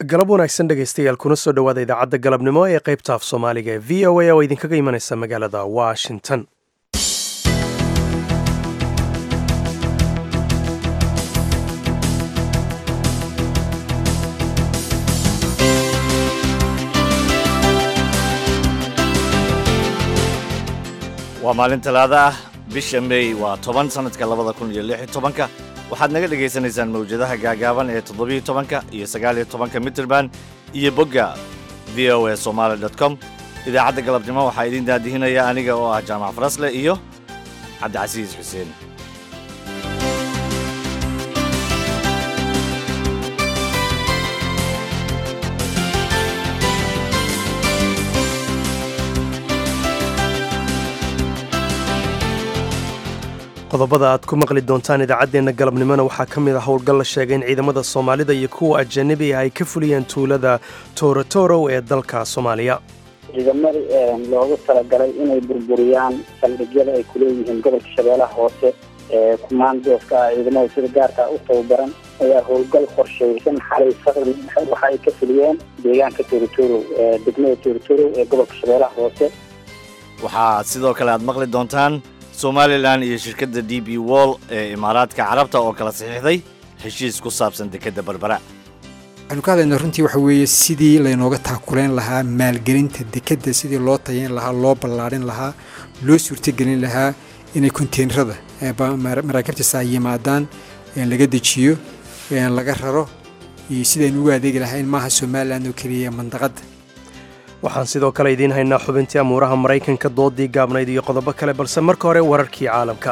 galab wanaagsan dhegaystayaal kuna soo dhowaada idaacadda galabnimo ee qaybta af soomaaliga ee v o a oo idinkaga imanaysa magaalada washington waa maalin talaada ah bisha mey waa toban sannadka labada kun iyo lix iyo tobanka waxaad naga dhegaysanaysaan mawjadaha gaagaaban ee toddobiyo tobanka iyo sagaaliyo tobanka mitrband iyo bogga v o a somaali dot com idaacadda galabnimo waxaa idiin daadihinaya aniga oo ah jaamac farasle iyo cabdicasiis xuseen qodobada aad ku maqli doontaan idaacaddeenna galabnimona waxaa ka mid a howlgal la sheegay in ciidamada soomaalida iyo kuwa ajanabi ah ay ka fuliyeen tuulada toorotorow ee dalka soomaaliya ciidamada loogu talagalay inay burburiyaan saldhigyada ay kuleeyihiin gobolka shabeellaha hoose ee kumaandooska ah ciidamada sida gaarka u tababaran ayaa howlgal qorshaysan xalay faqri waxa ay ka fuliyeen deegaanka toorotorow ee degmada toorotorow ee gobolka shabeellaha hoose waxaa sidoo kale aad maqli doontaan somalilan iyo shirkadda d b wall ee imaaraadka carabta oo kala saxiixday heshiis ku saabsan dekedda berbera waxaynu ka hadlaynaa runtii waxa weeye sidii laynooga taakuleyn lahaa maalgelinta dekedda sidii loo tayeyn lahaa loo ballaadhin lahaa loo suurtogelin lahaa inay konteenrada maraakiibtaas ay yimaadaan laga dejiyo laga raro iyo sidaynu ugu adeegi lahayn maaha somalilan oo keliya mandaqadda waxaan sidoo kale idiin haynaa xubintii amuuraha maraykanka doodii gaabnayd iyo qodobo kale balse marka hore wararkii caalamka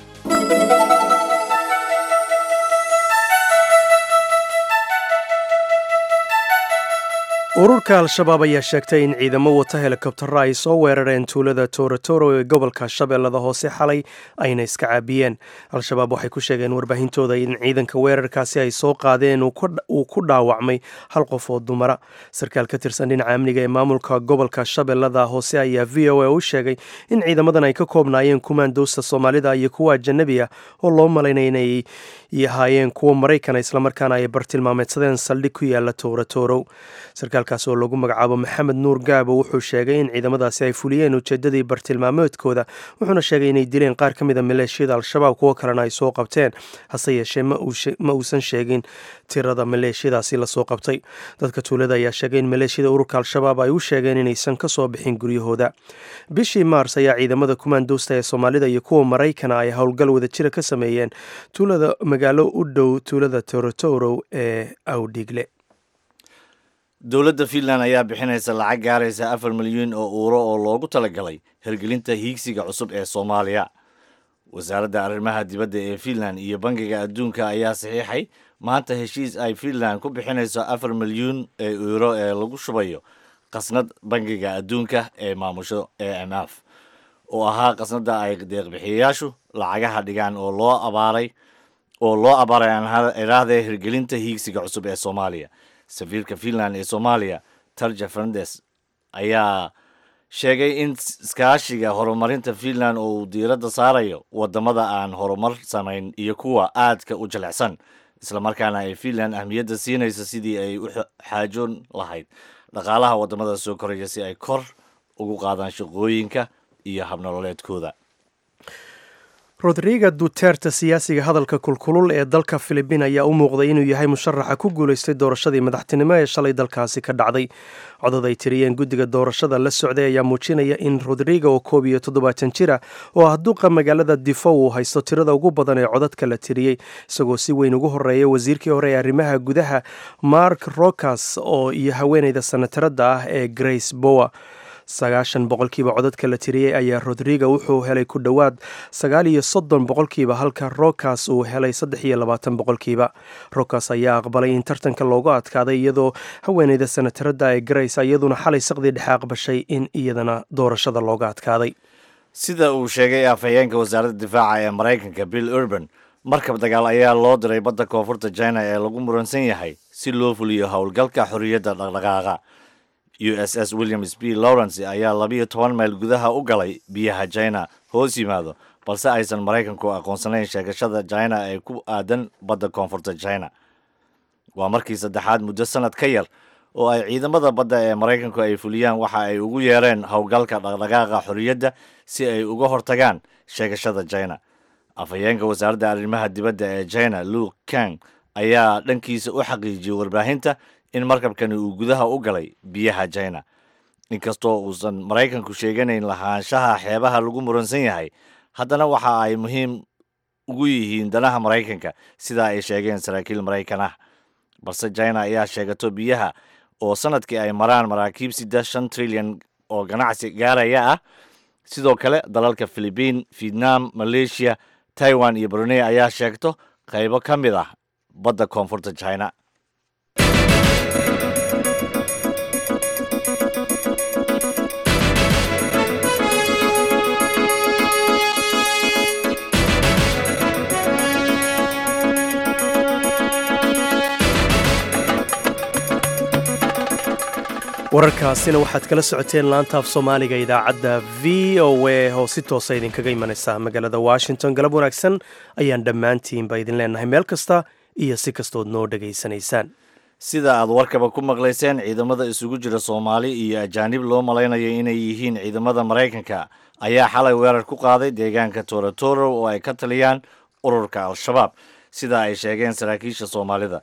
ururka al-shabaab ayaa sheegtay in ciidamo wata helikobtaro ay soo weerareen tuulada toorotoro ee gobolka shabeellada hoose xalay ayna iska caabiyeen al-shabaab waxay ku sheegeen warbaahintooda in ciidanka weerarkaasi ay soo qaadeen uu ku dhaawacmay hal qof oo dumara sarkaal ka tirsan dhinaca amniga ee maamulka gobolka shabeellada hoose ayaa v o a u sheegay in ciidamadan ay ka koobnaayeen kumaandoosta soomaalida iyo kuwa ajanabi ah oo loo malaynay inay ahaayeen kuwa maraykana islamarkaana ay bartilmaameedsadeen saldhig ku yaala toorotorow sarkaalkaas oo lagu magacaabo maxamed nuur gaabo wuxuu sheegay in ciidamadaasi ay fuliyeen ujeedadii bartilmaameedkooda wuxuuna sheegay inay dileen qaar ka mid a maleeshiyada al-shabaab kuwo kalena ay soo qabteen hase yeeshee ma uusan sheegin tirada maleeshiyadaasi lasoo qabtay dadka tuulada ayaa sheegay in maleeshiyada ururka al-shabaab ay u sheegeen inaysan ka soo bixin guryahooda bishii maars ayaa ciidamada kumaandoosta ee soomaalida iyo kuwa maraykana ay howlgal wadajira ka sameeyeen tuulada magaalo u dhow tuulada torotorow ee awdhigle dowladda fiinland ayaa bixinaysa lacag gaaraysa afar milyuun oo uuro oo loogu talagalay hirgelinta hiigsiga cusub ee soomaaliya wasaaradda arrimaha dibadda ee fiinland iyo bangiga adduunka ayaa saxiixay maanta heshiis ay fiinland ku bixinayso afar milyuun ee uuro ee lagu shubayo qasnad bangiga adduunka ee maamusho e m f oo ahaa qasnadda ay deeqbixiyayaashu lacagaha dhigaan oo loo abaaray oo loo abaaray aaniraahde hirgelinta hiigsiga cusub ee soomaaliya safiirka fiinland ee soomaaliya tarja fernandes ayaa sheegay in iskaashiga horumarinta fiinland oo uu diiradda saarayo wadamada aan horumar samayn iyo kuwa aadka u jilicsan islamarkaana ay fiinland ahmiyadda siinayso sidii ay u xaajoon lahayd dhaqaalaha wadamada soo koraya si ay kor ugu qaadaan shaqooyinka iyo habnololeedkooda rodriga duterte siyaasiga hadalka kulkulul ee dalka filibiin ayaa u muuqday inuu yahay musharaxa ku guulaystay doorashadii madaxtinimo ee shalay dalkaasi ka dhacday codod ay tiriyeen guddiga doorashada la socday ayaa muujinaya in rodriga oo koob iyo toddobaatan jira oo ah duqa magaalada difo uu haysto tirada ugu badan ee codadka la tiriyey isagoo si weyn ugu horeeya wasiirkii hore ee arrimaha gudaha mark rokas oo iyo haweeneyda sanataradda ah ee grace bower sagaashan boqolkiiba codadka la tiriyey ayaa rodriga wuxuu helay ku dhowaad sagaal iyo soddon boqolkiiba halka rokas uu helay saddex iyo labaatan boqolkiiba rokas ayaa aqbalay in tartanka loogu adkaaday iyadoo haweeneyda sanataradda ee grace iyaduna xalay saqdii dhexe aqbashay in iyadana doorashada looga adkaaday sida uu sheegay afhayeenka wasaaradda difaaca ee maraykanka bill urban markab dagaal ayaa loo diray badda koonfurta china ee lagu muransan yahay si loo fuliyo howlgalka xorriyadda dhaqdhaqaaqa u s s williams b lawrence ayaa labiyo toban mayl gudaha u galay biyaha china hoos yimaado balse aysan maraykanku aqoonsanayn sheegashada china ee ku aadan badda koonfurta china waa markii saddexaad muddo sanad ka yar oo ay ciidamada badda ee maraykanku ay fuliyaan waxa ay ugu yeereen howlgalka dhaqdhaqaaqa xorriyadda si ay uga hortagaan sheegashada china afhayeenka wasaaradda arrimaha dibadda ee china luke kang ayaa dhankiisa u xaqiijiyey warbaahinta in markabkani uu gudaha u galay biyaha china inkastoo uusan maraykanku sheeganayn lahaanshaha xeebaha lagu muransan yahay haddana waxa ay muhiim ugu yihiin danaha maraykanka sidaa ay sheegeen saraakiil maraykan ah balse china ayaa sheegato biyaha oo sanadkii ay maraan maraakiib sida shan trilyan oo ganacsi gaaraya ah sidoo kale dalalka philibiin vietnam malaysia taiwan iyo brunei ayaa sheegto qaybo ka mid ah badda koonfurta china wararkaasina waxaad kala socoteen laantaaf soomaaliga idaacadda v o a oo si toosa idinkaga imanaysa magaalada washington galab wanaagsan ayaan dhammaantiinba idin leenahay meel kasta iyo si kastood noo dhegaysanaysaan sida aad warkaba ku maqlayseen ciidamada isugu jira soomaali iyo ajaanib loo malaynayo inay yihiin ciidamada maraykanka ayaa xalay weerar ku qaaday deegaanka torotoro oo ay ka taliyaan ururka al-shabaab sida ay sheegeen saraakiisha soomaalida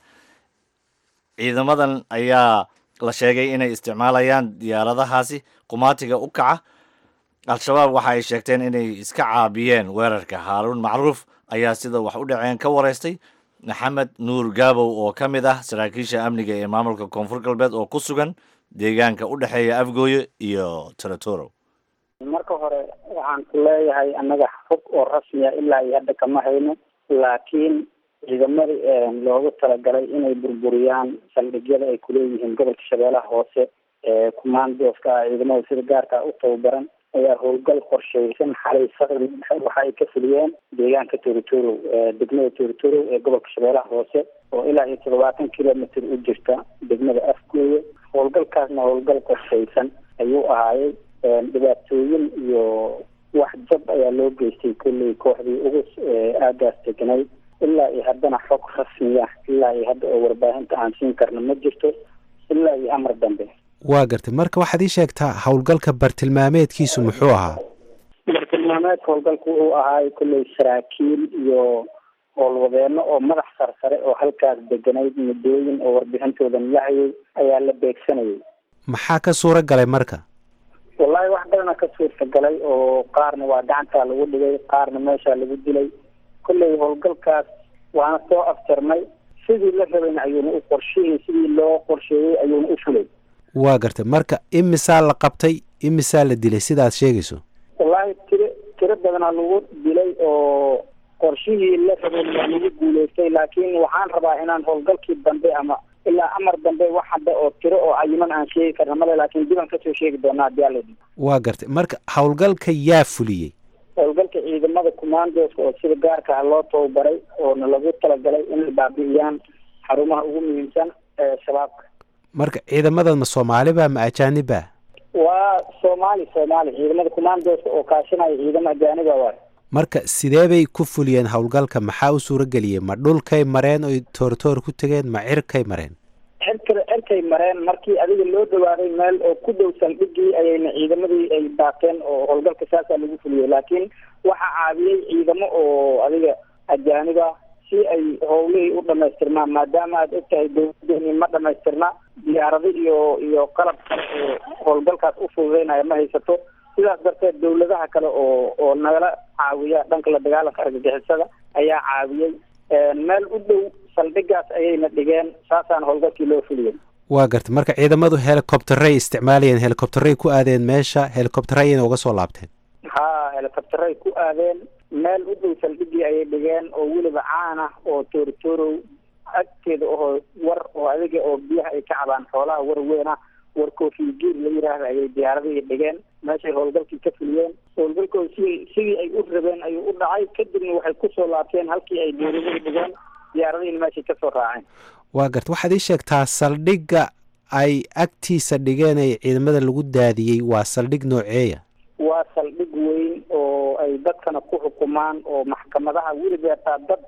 ciidamadan ayaa la sheegay inay isticmaalayaan diyaaradahaasi qumaatiga u kaca al-shabaab waxa ay sheegteen inay iska caabiyeen weerarka haaruun macruuf ayaa sida wax u dhaceen ka waraystay maxamed nuur gaabow oo ka mid ah saraakiisha amniga ee maamulka koonfur galbeed oo ku sugan deegaanka u dhexeeya afgooye iyo toratoro marka hore waxaan ku leeyahay annaga xog oo rasmiya ilaa iyo hadda kama hayno laakiin ciidamadii loogu talagalay inay burburiyaan saldhigyada ay kuleeyihiin gobolka shabeellaha hoose ee kumaandooska ah ciidamada sida gaarka u tababaran ayaa howlgal qorsheysan xalay saqri waxa ay ka fuliyeen deegaanka torotoro degmada torotoro ee gobolka shabeellaha hoose oo ilaa iyo toddobaatan kilomitr u jirta degmada afgooye howlgalkaasna howlgal qorsheysan ayuu ahaayey dhibaatooyin iyo wax jab ayaa loo geystay kolley kooxdii ugu aagaas degnayd ilaa iyo haddana xog rasmiya ilaa iyo hadda oo warbaahinta aan siin karno ma jirto ilaa iyo amar dambe waa gartay marka waxaad ii sheegtaa howlgalka bartilmaameedkiisu muxuu ahaa bartilmaameedka howlgalku wuxuu ahaay kolley saraakiil iyo howlwadeeno oo madax sarsare oo halkaas deganayd muddooyin oo warbixintoodan la hayay ayaa la beegsanayay maxaa ka suura galay marka wallahi wax badana ka suurta galay oo qaarna waa gacantaa lagu dhigay qaarna meeshaa lagu dilay kolley howlgalkaas waana soo afjarnay sidii la rabayna ayuuna u qorshihii sidii loo qorsheeyey ayuuna u fulay waa gartay marka imisaa la qabtay imisaa la dilay sidaad sheegayso wallahi tiro tiro badanaa lagu dilay oo qorshihii la rabay waa lagu guuleystay laakiin waxaan rabaa inaan howlgalkii dambe ama ilaa amar dambe wax hadda oo tiro oo cayiman aan sheegi karna male laakiin dib aan kasoo sheegi doonaa haddii alla idin waa gartay marka howlgalka yaa fuliyey howlgalka ciidamada commandoska oo sida gaarka ah loo tababaray oona lagu talagalay inay baabi'iyaan xarumaha ugu muhiimsan ee shabaabka marka ciidamadan ma soomaaliba ma ajaaniba waa soomaali soomaali ciidamada commandoska oo kaashanaya ciidamo ajaaniba waay marka sidee bay ku fuliyeen howlgalka maxaa u suura geliyey ma dhulkay mareen oy toortoor ku tegeen ma cirkay mareen cirka cirkay mareen markii adiga loo dhawaaday meel oo ku dhow saldhigii ayayna ciidamadii ay daateen oo howlgalka saasaa lagu fuliyey laakiin waxaa caawiyey ciidamo oo adiga ajaaniba si ay howlihii u dhamaystirmaan maadaama aad og tahay dowladdeeni ma dhamaystirna diyaarado iyo iyo qalab kale oo howlgalkaas u fududeynaya ma haysato sidaas darteed dowladaha kale oo oo nagala caawiya dhanka la dagaalanka argagixisada ayaa caawiyey meel u dhow saldhigaas ayayna dhigeen saasaan howlgalkii loo fuliyey waa gartay marka ciidamadu helicopteray isticmaalayeen helicopteray ku aadeen meesha helicopteray ayna uga soo laabteen ha helicopteray ku aadeen meel u dhow saldhigii ayay dhigeen oo weliba caan ah oo tooritoorow agteeda oo war oo adiga oo biyaha ay ka cabaan xoolaha war weyn ah war koofigiir la yiraahda ayay diyaaradihii dhigeen meeshay howlgalkii ka fuliyeen howlgalkooda si sidii ay u rabeen ayuu u dhacay kadibna waxay kusoo laabteen halkii ay dowladihii dhigeen diyaaradihiina meeshay kasoo raaceen waa garta waxaad ii sheegtaa saldhigga ay agtiisa dhigeen ee ciidamada lagu daadiyey waa saldhig nooceeya waa saldhig weyn oo ay dadkana ku xukumaan oo maxkamadaha weliba taa dad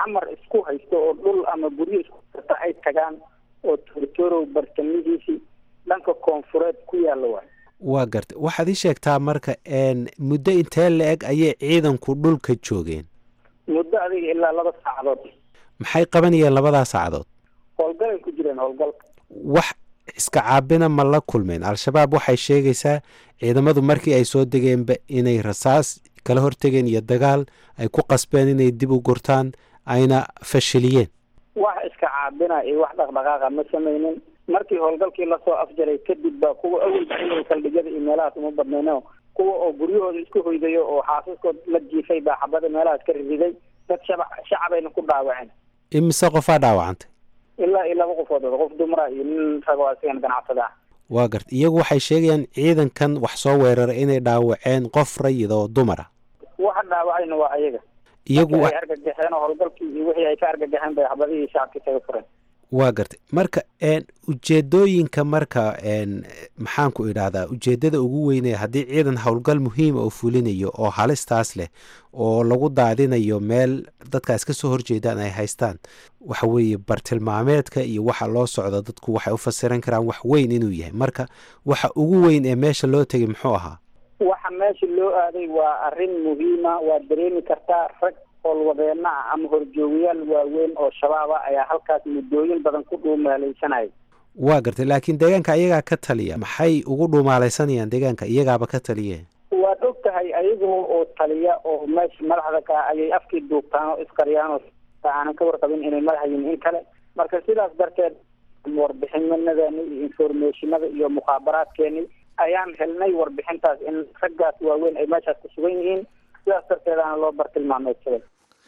xamar isku haysto oo dhul ama guryo isku haysta ay tagaan oo torotorow bartamihiisii dhanka koonfureed ku yaalla waay waa garta waxaad ii sheegtaa marka muddo intee la-eg ayay ciidanku dhulka joogeen muddo adiga ilaa laba saacadood maxay qabanayeen labadaa saacadood howlgalay ku jireen howlgal wax iska caabina ma la kulmeen al-shabaab waxay sheegaysaa ciidamadu markii ay soo degeenba inay rasaas kala hortegeen iyo dagaal ay ku qasbeen inay dib u gurtaan ayna fashiliyeen wax iska caabina iyo wax dhaqdhaqaaqa ma samaynin markii howlgalkii lasoo afjaray kadib ba kuwa awalba inay saldhigyada iyo meelahaas uma badnayno kuwa oo guryahooda isku hoydayo oo xaasaskood la jiifay baa xabada meelahaas ka riday dad shaba shacabayna ku dhaawaceen imise qofaa dhaawacantay ilaa iyo laba qofood qof dumara iyo nin ragoo asigan ganacsada ah waa garta iyagu waxay sheegayaan ciidankan wax soo weeraray inay dhaawaceen qof rayid oo dumara waxa dhaawacayna waa ayaga iyagu ay argagaxeen oo howlgalkii iyo wixii ay ka argagaxeen bay xabadihii shacabka kaga fureen waa gartay marka ujeedooyinka marka maxaan ku idhaahdaa ujeedada ugu weynee haddii ciidan howlgal muhiima oo fulinayo oo halistaas leh oo lagu daadinayo meel dadkaas ka soo horjeedaan ay haystaan waxa weeye bartilmaameedka iyo waxa loo socdo dadku waxay u fasiran karaan wax weyn inuu yahay marka waxa ugu weyn ee meesha loo tegay muxuu ahaa waxa meesha loo aaday waa arrin muhiima waad dareemi kartaa rag howlwadeena ah ama horjoogayaal waaweyn oo shabaaba ayaa halkaas muddooyin badan ku dhuumaalaysanaya waa gartay laakiin deegaanka iyagaa ka taliya maxay ugu dhuumaalaysanayaan deegaanka iyagaaba ka taliye waad og tahay ayaga oo taliya oo meesha madaxda ka ayay afkii duugtaan oo isqariyaan oo aanan ka warqabin inay madaxa yihin in kale marka sidaas darteed warbixinadani iyo informationada iyo mukhaabaraadkeeni ayaan helnay warbixintaas in raggaas waaweyn ay meeshaas ku sugan yihiin sidaas darteedaana loo bartilmaameedsaday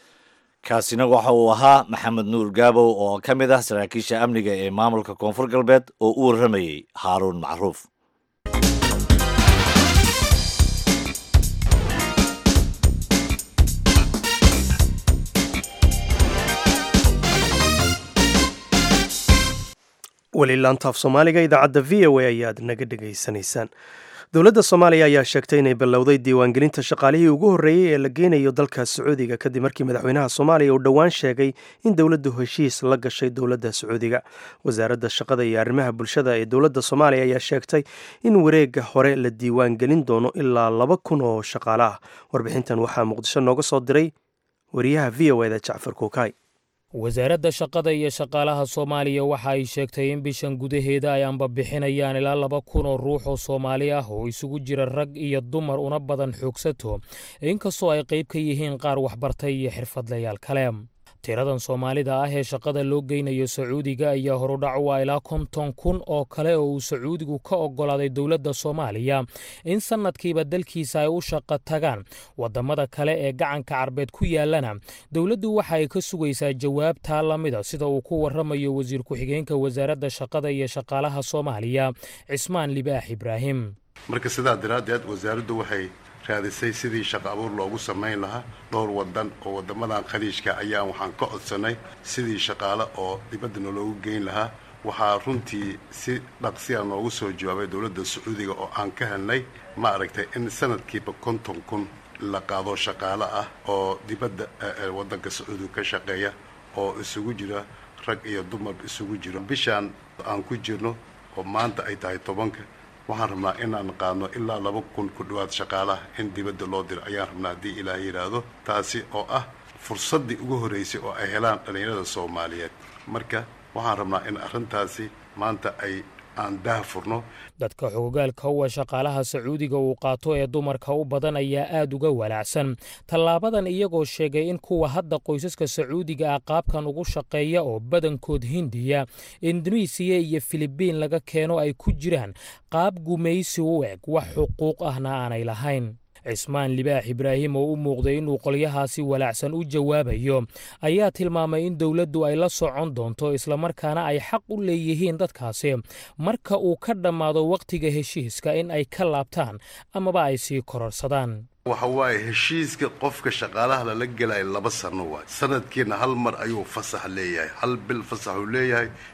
kaasina waxa uu ahaa maxamed nuur gaabow oo ka mid ah saraakiisha amniga ee maamulka koonfur galbeed oo u warramayey haaruun macruuf weli laantaaf soomaaliga idaacadda v o a ayaad naga dhegaysanaysaan dowladda soomaaliya ayaa sheegtay inay ballowday diiwaangelinta shaqaalihii ugu horreeyey ee la geynayo dalka sacuudiga kadib markii madaxweynaha soomaaliya uu dhowaan sheegay in dowladdu heshiis la gashay dowladda sacuudiga wasaaradda shaqada iyo arrimaha bulshada ee dowladda soomaaliya ayaa sheegtay in wareegga hore la diiwaangelin doono ilaa laba kun oo shaqaale ah warbixintan waxaa muqdisho nooga soo diray wariyaha v o eda jacfar kuukay wasaaradda shaqada iyo shaqaalaha soomaaliya waxa ay sheegtay in bishan gudaheeda ay ambabixinayaan ilaa laba kun oo ruux oo soomaali ah oo isugu jira rag iyo dumar una badan xoogsato inkastoo ay qayb ka yihiin qaar waxbartay iyo xirfadlayaal kale tiradan soomaalida ah ee shaqada loo geynayo sacuudiga ayaa horudhac u ah ilaa konton kun oo kale oo uu sacuudigu ka oggolaaday dowladda soomaaliya in sannadkiiba dalkiisa ay u shaqo tagaan waddamada kale ee gacanka carbeed ku yaallana dowladdu waxa ay ka sugaysaa jawaabtaa la mida sida uu ku warramayo wasiir ku-xigeenka wasaaradda shaqada iyo shaqaalaha soomaaliya cismaan libaax ibraahim marka sidaa daraaddeed wasaaraddu waxay raadisay sidii shaqo abuur loogu samayn lahaa dhowr wadan oo wadamadan khaliijka ayaan waxaan ka codsanay sidii shaqaale oo dibaddana loogu geyn lahaa waxaa runtii si dhaqsiya noogu soo jawaabay dowladda sacuudiga oo aan ka helnay ma aragtay in sanadkiiba konton kun la qaado shaqaale ah oo dibadda waddanka sacuudiga ka shaqeeya oo isugu jira rag iyo dumar isugu jiro bishaan aan ku jirno oo maanta ay tahay tobanka waxaan rabnaa inaan qaadno ilaa laba kun ku dhowaad shaqaalaha in dibadda loo diro ayaan rabnaa haddii ilaah yidhaahdo taasi oo ah fursaddii ugu horraysay oo ay helaan dhallinyarada soomaaliyeed marka waxaan rabnaa in arrintaasi maanta ay aan daah furno dadka xogogaalka uwa shaqaalaha sacuudiga uu qaato ee dumarka u badan ayaa aad uga walaacsan tallaabadan iyagoo sheegay in kuwa hadda qoysaska sacuudiga ah qaabkan ugu shaqeeya oo badankood hindiya indonesiya iyo filibiin laga keeno ay ku jiraan qaab gumaysi u eg wax xuquuq ahna aanay lahayn cismaan libaax ibraahim oo u muuqday inuu qolyahaasi walaacsan u jawaabayo ayaa tilmaamay in dowladdu ay la socon doonto islamarkaana ay xaq u leeyihiin dadkaasi marka uu ka dhammaado wakhtiga heshiiska in ay ka laabtaan amaba ay sii kororsadaan waxa waaye heshiiska qofka shaqaalaha lala gelaya laba sano waay sanadkiina hal mar ayuu fasax leeyahay hal bil fasaxuu leeyahay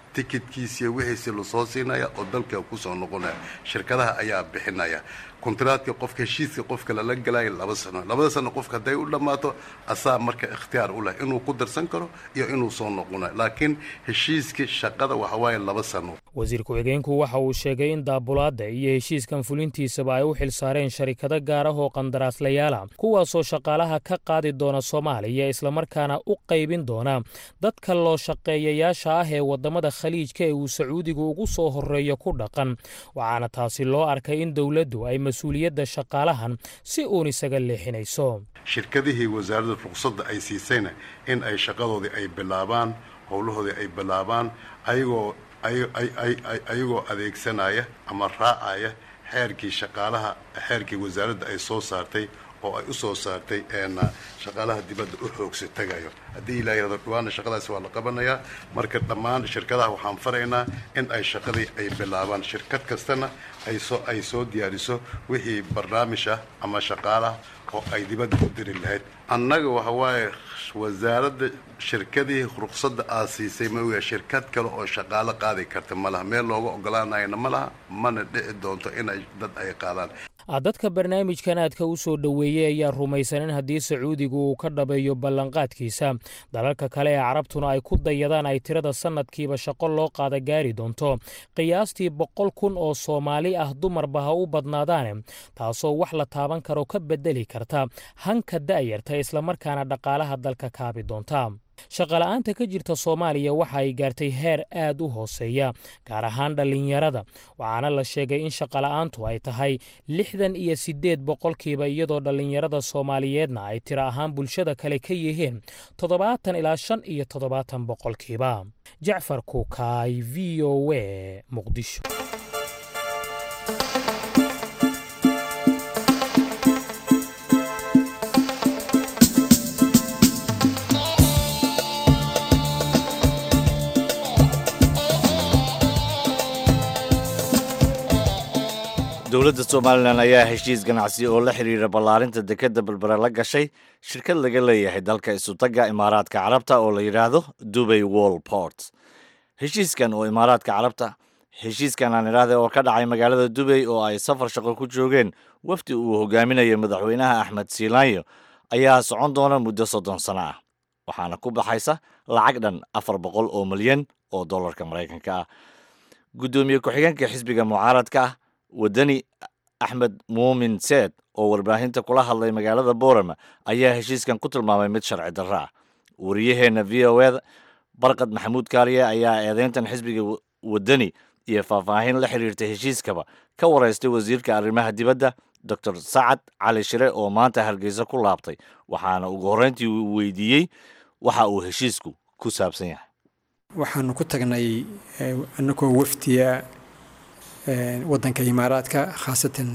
tikidkiisiiyo wixiisi lasoo siinaya oo dalka kusoo noqonaya shirkadaha ayaa bixinaya kontraadka qofka heshiiska qofka lala galaya laba sano labada sano qofka hadday u dhammaato asaa marka ikhtiyaar u leh inuu ku darsan karo iyo inuu soo noqonayo laakiin heshiiska shaqada waxa waaye laba sano wasiir ku-xigeenku waxa uu sheegay in daabulaadda iyo heshiiskan fulintiisaba ay u xil saareen sharikado gaar ah oo qandaraaslayaala kuwaasoo shaqaalaha ka qaadi doona soomaaliya islamarkaana u qaybin doona dadka loo shaqeeyayaasha ah ee waddamada khaliijka ee uu sacuudigu ugu soo horreeyo ku dhaqan waxaana taasi loo arkay in dowladdu ay mas-uuliyadda shaqaalahan si uun isaga leexinayso shirkadihii wasaaradda ruqsadda ay siisayna in ay shaqadoodii ay bilaabaan howlahoodii ay bilaabaan ayagoo ayagoo adeegsanaya ama raacaya xeerkii shaqaalaha xeerkii wasaaradda ay soo saartay oo ay u soo saartay shaqaalaha dibadda u xoogsa tagayo haddii ilaa yirahdo dhawaana shaqadaasi waa la qabanayaa marka dhammaan shirkadaha waxaan faraynaa in ay shaqadii ay bilaabaan shirkad kastana aysoo ay soo diyaariso wixii barnaamij ah ama shaqaalaha oo ay dibadda u diri lahayd annaga waxa waaye wasaaradda shirkadii ruqsadda aad siisay maoya shirkad kale oo shaqaalo qaadi karta ma laha meel looga ogolaanayana ma laha mana dhici doonto inay dad ay qaadaan dadka barnaamijkan aadka u soo dhoweeyey ayaa rumaysan in haddii sacuudigu uu ka dhabeeyo ballanqaadkiisa dalalka kale ee carabtuna ay ku dayadaan ay tirada sannadkiiba shaqo loo qaada gaari doonto qiyaastii boqol kun oo soomaali ah dumarba ha u badnaadaane taasoo wax la taaban karo ka beddeli karta hanka da'yarta islamarkaana dhaqaalaha dalka kaabi doonta shaqola'aanta ka jirta soomaaliya waxa ay gaartay heer aad u hooseeya gaar ahaan dhallinyarada waxaana la sheegay in shaqola'aantu ay tahay lixdan iyo siddeed boqolkiiba iyadoo dhallinyarada soomaaliyeedna ay tiro ahaan bulshada kale ka yihiin toddobaatan ilaa shan iyo toddobaatan boqolkiiba jacfar kuukaay v o a muqdisho dowladda somalilan ayaa heshiis ganacsi oo la xidhiira ballaarinta dekedda berbere la gashay shirkad laga leeyahay dalka isutagga imaaraadka carabta oo la yidhaahdo dubay wall port heshiiskan oo imaaraadka carabta heshiiskan aan idhaahda oo ka dhacay magaalada dubay oo ay safar shaqo ku joogeen wafdi uu hogaaminayo madaxweynaha axmed siilaanyo ayaa socon doona muddo soddon sano ah waxaana ku baxaysa lacag dhan afar boqol oo milyan oo dollarka maraykanka ah guddoomiye ku-xigeenka xisbiga mucaaradka ah wadani axmed muumin seed oo warbaahinta kula hadlay magaalada boorama ayaa heshiiskan ku tilmaamay mid sharci darro ah wariyaheenna v o eda barkad maxamuud kaariye ayaa eedeyntan xisbiga wadani iyo faahfaahin la xiriirta heshiiskaba ka waraystay wasiirka arrimaha dibadda doctor sacad cali shire oo maanta hargeysa ku laabtay waxaana ugu horreyntii uu weydiiyey waxa uu heshiisku ku saabsan yahay waxaanu ku tagnay anagoo wafdiya wadanka imaaraadka khaasatan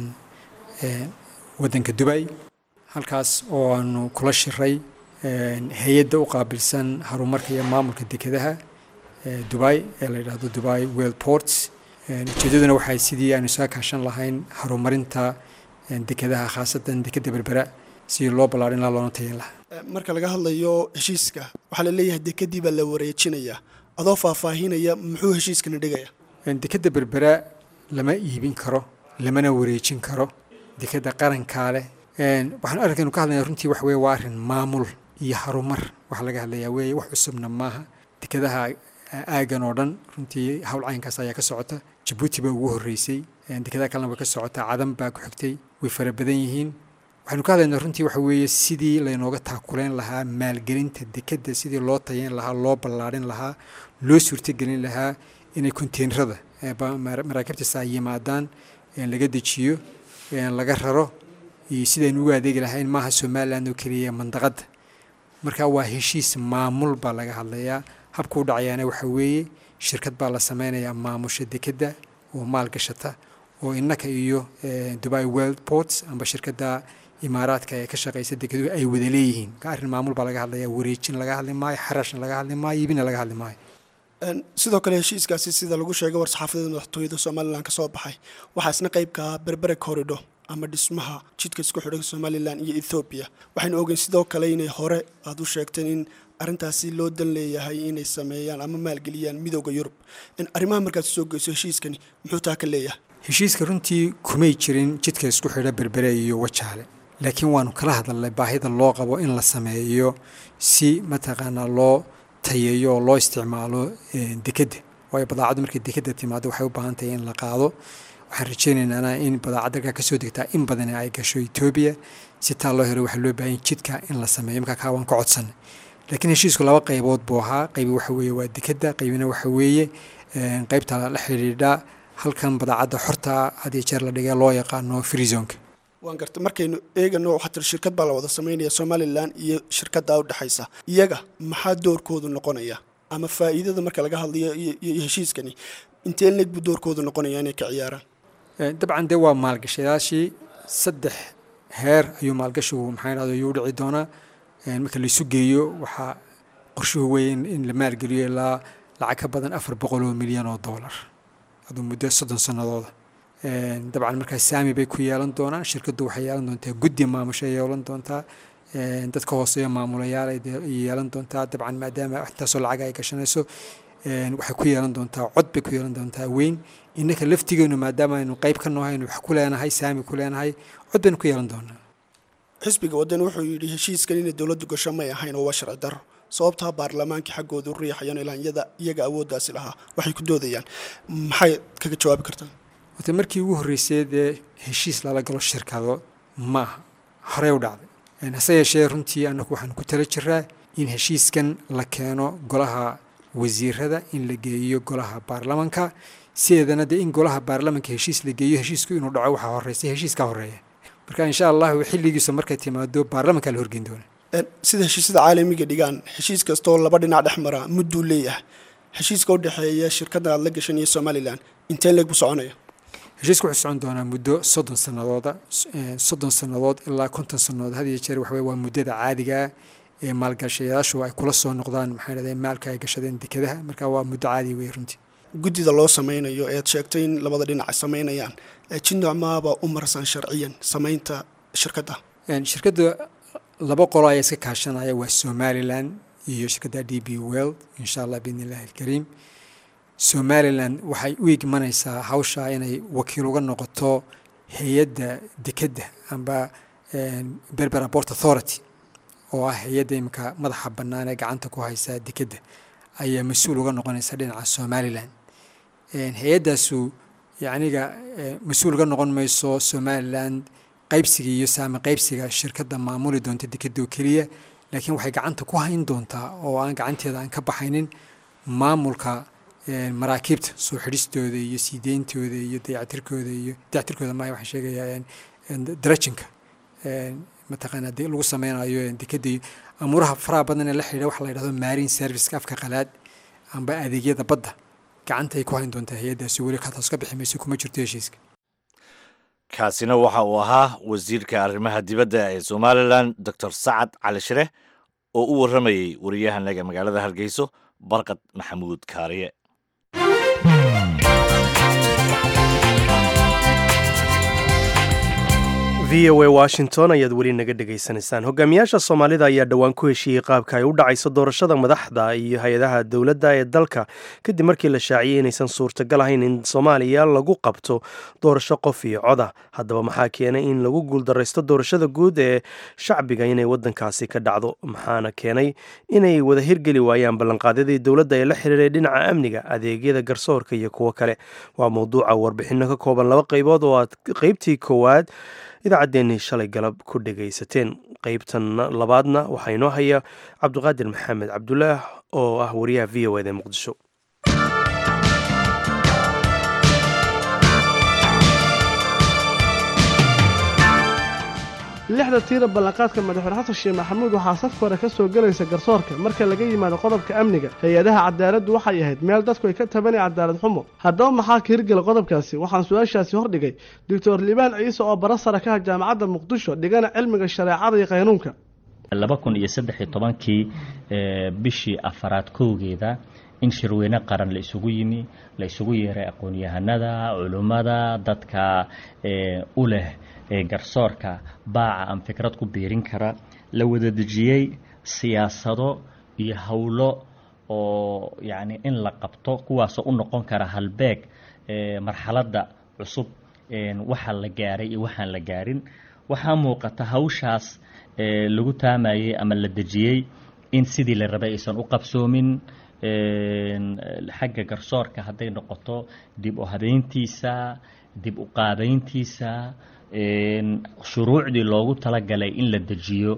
wadanka dubay halkaas oo aanu kula shiray hay-adda u qaabilsan horumarka iyo maamulka dekedaha dubai ee la yidhaahdo dubai world ports ujeedaduna waxay sidii aanu isaga kaashan lahayn horumarinta dekedaha khaasatan dekedda berbera sidii loo ballaarin laha loona tayin lahaa marka laga hadlayo heshiiska waxaa la leeyahay dekedii baa la wareejinaya adoo faahfaahinaya muxuu heshiiskana dhigaya dekedda berbera lama iibin karo lamana wareejin karo dekedda qarankaa leh waxaan arkaynu ka hadlaya runtii waxa weye waa arrin maamul iyo harumar waxaa laga hadlayaa weeye wax cusubna maaha dekedaha aagan oo dhan runtii hawl caynkaas ayaa ka socota jabuuti baa ugu horreysay dekedaha kalena way ka socotaa cadan baa ku xigtay way fara badan yihiin waxaynu ka hadlaynaa runtii waxa weeye sidii laynooga taakuleyn lahaa maalgelinta dekedda sidii loo tayeyn lahaa loo ballaarin lahaa loo suurtogelin lahaa inay konteenrada maraakiibtaas ay yimaadaan laga dejiyo laga raro iyo sidaynu ugu adeegi lahayn maaha somaliland oo keliya mandaqadda marka waa heshiis maamul baa laga hadlayaa habka u dhacayaana waxa weeye shirkad baa la sameynayaa maamusha dekedda oo maal gashata oo innaka iyo dubai world ports amba shirkadda imaaraadka ee ka shaqeysa dekedu ay wada leeyihiin ka arrin maamul baa laga hadlayaa wareejin laga hadli maayo xarashna laga hadli maayo iibina laga hadli maayo sidoo kale heshiiskaasi sida lagu sheegay war-saxaafadeed madaxtooyada somalilan ka soo baxay waxaa isna qaybkaa berbere corridor ama dhismaha jidka isku xidhan somalilan iyo ethoobiya waxaynu ogeyn sidoo kale inay hore aada u sheegteen in arrintaasi loo dan leeyahay inay sameeyaan ama maalgeliyaan midooda yurub arrimaha markaad soo geyso heshiiskani muxuu taa ka leeyahay heshiiska runtii kumay jirin jidka isku xidha berbere iyo wajaale laakiin waanu kala hadalnay baahida loo qabo in la sameeyo si mataqaanaa loo tayeeyo oo loo isticmaalo dekedda waayo badaacaddu markay dekedda timaado waxay u baahan tahay in la qaado waxaan rajaynaynaa in badaacadda halkaa kasoo degtaa in badan ay gasho etoobiya si taa loo helo waxaa loo baahan jidka in la sameeyo markaa kaa waan ka codsanay laakiin heshiisku laba qaybood buu ahaa qaybi waxa weeye waa dekedda qaybina waxa weeye qaybta la xidhiidha halkan badaacadda xorta had iyo jeer la dhigay loo yaqaano freezonka waan garta markaynu eegano waxaa tiri shirkad baa la wada sameynaya somalilan iyo shirkaddaa udhexaysa iyaga maxaa doorkoodu noqonaya ama faa'iidada marka laga hadlayo iyo heshiiskani intee leeg buu doorkoodu noqonaya inay ka ciyaaraan dabcan dee waa maalgashayaashii saddex heer ayuu maalgashigu maxaa dhahdo ayuu udhici doonaa marka laisu geeyo waxaa qorshuhu weeye in la maalgeliyo ilaa lacag ka badan afar boqol oo milyan oo doolar aduu muddo soddon sannadooda dabcan markaa saami bay ku yeelan doonaan shirkaddu waxay yeelan doontaa guddi maamushay yeelan doontaa dadka hooseeyo maamulayaal ay yeelan doontaa dabcan maadaama intaasoo lacag ay gashanayso waxay ku yeelan doontaa cod bay ku yeelan doontaa weyn innaka laftigeenu maadaama aynu qayb ka noohay aynu wax ku leenahay saami ku leenahay cod baynu ku yeelan doonaa xisbiga waddan wuxuu yidhi heshiiskan inay dowladdu gasho may ahayn oo waa sharci darro sababtaa baarlamaanka xaggooda u riixayaan ilaa iyada iyaga awooddaasi lahaa waxay ku doodayaan maxay kaga jawaabi kartaa wata markii ugu horreysay dee heshiis lala galo shirkado ma aha horey u dhacday hase yeeshee runtii annagu waxaan ku tala jiraa in heshiiskan la keeno golaha wasiirada in la geeyo golaha baarlamanka sideedana dee in golaha baarlamanka heshiis la geeyo heshiisku inuu dhaco waxaa horreysay heshiiskaa horreeya marka insha allahu xilligiisa markay timaado baarlamankaa la horgeyn doona sida heshiisyada caalamiga dhigaan heshiis kastaoo laba dhinac dhex mara mudduu leeyahay heshiiska u dhexeeya shirkaddan aad la gashan iyo somalilan intee leeg buu soconaya heshiisku wuxuu socon doonaa muddo soddon sannadooda soddon sannadood ilaa konton sannadood had iyo jeer waxa waa muddada caadigaa ee maalgashayaashu ay kula soo noqdaan maxay dhahday maalka ay gashadeen dekedaha marka waa muddo caadi wey runtii guddida loo sameynayo ead sheegtay in labada dhinac ay sameynayaan jindocmaaba u marsan sharciyan sameynta shirkadda shirkadda laba qolo ayaa iska kaashanaya waa somalilan iyo shirkadda d b world insha allah biidn illahi alkariim somalilan waxay u igmanaysaa hawshaa inay wakiil uga noqoto hay-adda dekedda amba berbera port authority oo ah hay-adda imika madaxa bannaan ee gacanta ku haysa dekedda ayaa mas-uul uga noqonaysa dhinaca somalilan hay-addaasu yacniga mas-uul uga noqon mayso somalilan qaybsiga iyo saami qaybsiga shirkadda maamuli doonta dekedda oo keliya laakiin waxay gacanta ku hayn doontaa oo aan gacanteeda aan ka baxaynin maamulka maraakiibta soo xidhistooda iyo sii deyntooda iyo dayactirkooda iyo dayactirkooda maaha waxaan sheegayaa darajinka mataqaanaa de lagu sameynayo dekedda iyo amuuraha faraha badan ee la xidhiidha waxa la yidhahdo marine serviceka afka qalaad amba adeegyada badda gacanta ay ku hayn doontaa hay-addaasi weli kataas ka bixi mayso kuma jirto heshiiska kaasina waxa uu ahaa wasiirka arrimaha dibadda ee somalilan doctor sacad cali shire oo u warramayey wariyahanaga magaalada hargeyso barqad maxamuud kaariye v o a washington ayaad weli naga dhegaysanaysaan hogaamiyaasha soomaalida ayaa dhowaan ku heshiiyey qaabka ay u dhacayso doorashada madaxda iyo hay-adaha dowladda ee dalka kadib markii la shaaciyey inaysan suurtagal ahayn in soomaaliya lagu qabto doorasho qof iyo coda haddaba maxaa keenay in lagu guuldaraysto doorashada guud ee shacbiga inay wadankaasi ka dhacdo maxaana keenay inay wada hirgeli waayaan ballanqaadyadii dowladda ee la xiriiray dhinaca amniga adeegyada garsoorka iyo kuwo kale waa mowduuca warbixino ka kooban laba qaybood oo aad qaybtii koowaad idaacaddeenii shalay galab ku dhegaysateen qaybtan labaadna waxaa inoo haya cabdiqaadir maxamed cabdulaah oo ah wariyaha v o ed ee muqdisho lixda tiira ballanqaadka madaxweyne xasan sheekh maxamuud waxaa safka hore ka soo gelaysa garsoorka marka laga yimaado qodobka amniga hay-adaha cadaaladdu waxay ahayd meel dadku ay ka tabanay cadaalad xumo haddaba maxaa ka hirgela qodobkaasi waxaan su-aashaasi hordhigay doctor liibaan ciise oo bara sara ka ah jaamacadda muqdisho dhigana cilmiga shareecada iyo qaynuunka laba kun iyo saddex iyo tobankii bishii afaraad kowgeeda in shirweyne qaran la isugu yimi la isugu yeeray aqoon-yahanada culummada dadka u leh garsoorka baaca aan fikrad ku biirin kara la wada dejiyey siyaasado iyo howlo oo yacni in la qabto kuwaasoo u noqon kara halbeeg marxaladda cusub waxa la gaaray iyo waxaan la gaarin waxaa muuqata hawshaas lagu taamayey ama la dejiyey in sidii la rabay aysan u qabsoomin xagga garsoorka hadday noqoto dib u habeyntiisa dib u qaabeyntiisa shuruucdii loogu talagalay in la dejiyo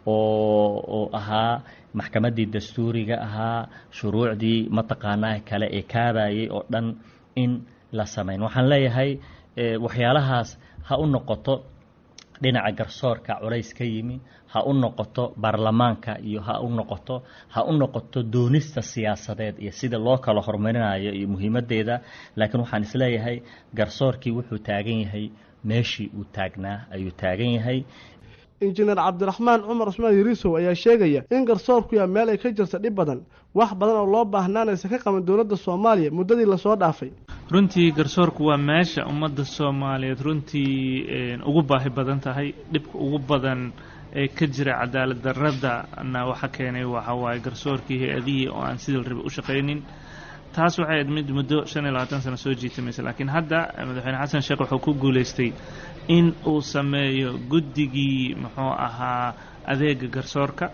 oo oo ahaa maxkamaddii dastuuriga ahaa shuruucdii mataqaanaa kale ee kaabayay oo dhan in la samayn waxaan leeyahay waxyaalahaas ha u noqoto dhinaca garsoorka culays ka yimi ha u noqoto baarlamaanka iyo ha u noqoto ha u noqoto doonista siyaasadeed iyo sida loo kala horumarinayo iyo muhiimaddeeda laakiin waxaan isleeyahay garsoorkii wuxuu taagan yahay meeshii uu taagnaa ayuu taagan yahay injineer cabdiraxmaan cumar cusmaan yariisow ayaa sheegaya in garsoorku yaa meel ay ka jirta dhib badan wax badan oo loo baahnaanaysa ka qaban dowladda soomaaliya muddadii lasoo dhaafay runtii garsoorku waa meesha ummadda soomaaliyeed runtii ugu baahi badan tahay dhibka ugu badan ee ka jira cadaalad daradana waxa keenay waxa waaye garsoorkii hay-adihii oo aan sidii la rabay u shaqaynin taas waxay ahayd mid muddo shan iyo labaatan sano soo jiitamaysa laakiin hadda madaxweyne xasan sheekh wuxuu ku guulaystay in uu sameeyo guddigii muxuu ahaa adeega garsoorka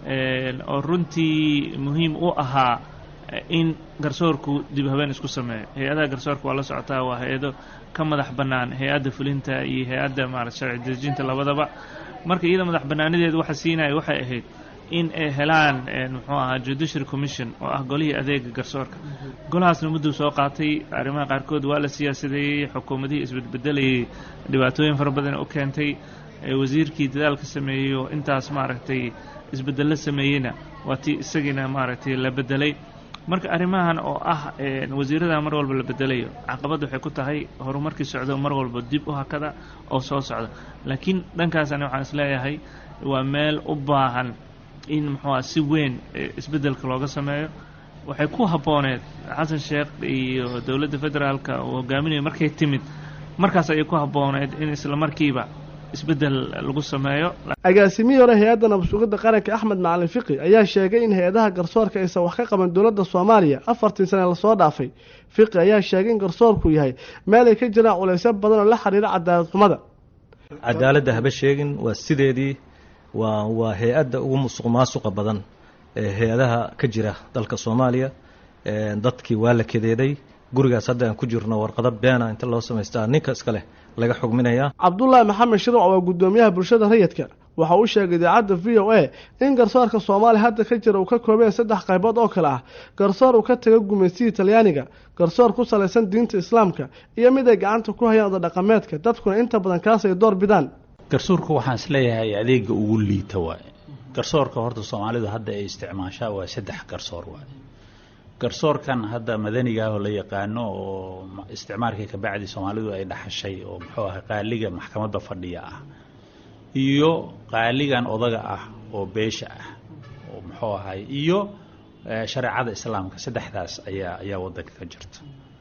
oo runtii muhiim u ahaa in garsoorku dib habeen isku sameeyo hay-adaha garsoorka waa la socotaa waa hay-ado ka madax bannaan hay-adda fulinta iyo hay-adda maarata sharci dejinta labadaba marka iyada madax bannaanideedu waxa siinaya waxay ahayd in ay helaan muxuu ahaa judiciary commission oo ah golihii adeega garsoorka golahaasna mudduu soo qaatay arrimaha qaarkood waa la siyaasadeeyey xukuumadihii isbedbedelayay dhibaatooyin fara badan u keentay wasiirkii dadaalka sameeyeyo intaas maaragtay isbedello sameeyeyna waa tii isagiina maaragtay la bedelay marka arrimahan oo ah wasiirada mar walba la bedelayo caqabad waxay ku tahay horumarkii socdo mar walba dib u hakada oo soo socda laakiin dhankaasani waxaan isleeyahay waa meel u baahan in muxuuha si weyn isbeddelka looga sameeyo waxay ku habbooneed xasan sheekh iyo dowladda federaalka uu hogaaminayo markay timid markaas ayay ku habbooneed in isla markiiba isbeddel lagu sameeyo agaasimihii hore hay-adda nabadsugidda qaranka axmed macalin fiqi ayaa sheegay in hay-adaha garsoorka aysan wax ka qaban dowladda soomaaliya afartii sane lasoo dhaafay fiqi ayaa sheegay in garsoorku yahay meel ay ka jiraan culaysyo badan oo la xiriira cadaalad xumada cadaaladda haba sheegin waa sideedii waa waa hay-adda ugu musuq maasuqa badan ee hay-adaha ka jira dalka soomaaliya dadkii waa la kadeeday gurigaas hadda aan ku jirno warqado beena inta loo samaystaa ninka iska leh laga xugminayaa cabdulaahi maxamed shirwac waa guddoomiyaha bulshada rayidka waxa uu sheegay idaacadda v o a in garsoorka soomaaliya hadda ka jira uu ka koobeen saddex qaybood oo kale ah garsoor uu ka taga gumaystihii talyaaniga garsoor ku salaysan diinta islaamka iyo mid ay gacanta ku hayaan oda dhaqameedka dadkuna inta badan kaas ay door bidaan garsoorka waxaan isleeyahay adeega ugu liita waaye garsoorka horta soomaalidu hadda ay isticmaashaa waa saddex garsoor waaye garsoorkan hadda madanigaah oo la yaqaano oo isticmaalkii kabacdi soomaalidu ay dhaxashay oo muxuu ahay qaaliga maxkamadda fadhiya ah iyo qaaligan odaga ah oo beesha ah oo muxuu ahay iyo shareecada islaamka saddexdaas ayaa ayaa waddanka ka jirta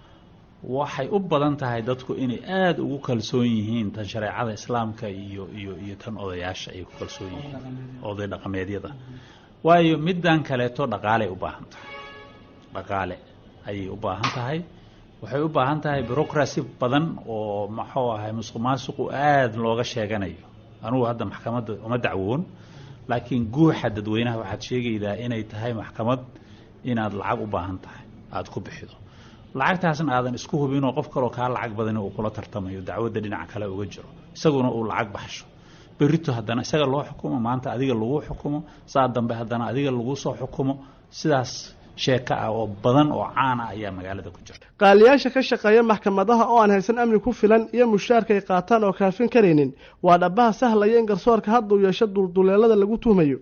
waxay u badan tahay dadku inay aada ugu kalsoon yihiin tan shareecada islaamka iyo iyo iyo tan odayaasha ay ku kalsoon yihiin oday dhaqameedyada waayo middan kaleeto dhaqaaley u baahan tahay dhaqaale ayay u baahan tahay waxay u baahan tahay bureaucracy badan oo muxuu ahay musuq maasuqu aada looga sheeganayo anugu hadda maxkamadda uma dacwoon laakiin guuxa dadweynaha waxaad sheegaydaa inay tahay maxkamad inaad lacag u baahan tahay aada ku bixido lacagtaasna aadan isku hubinoo qof kaloo kaa lacag badani uu kula tartamayo dacwadda dhinaca kale uga jiro isaguna uu lacag baxsho berito haddana isaga loo xukumo maanta adiga lagu xukumo saa dambe haddana adiga lagu soo xukumo sidaas sheeko ah oo badan oo caan ah ayaa magaalada ku jirta qaaliyaasha ka shaqeeya maxkamadaha oo aan haysan amni ku filan iyo mushaarka ay qaataan oo kaafin karaynin waa dhabaha sahlaya in garsoorka hadda uu yeesho dulduleelada lagu tuhmayo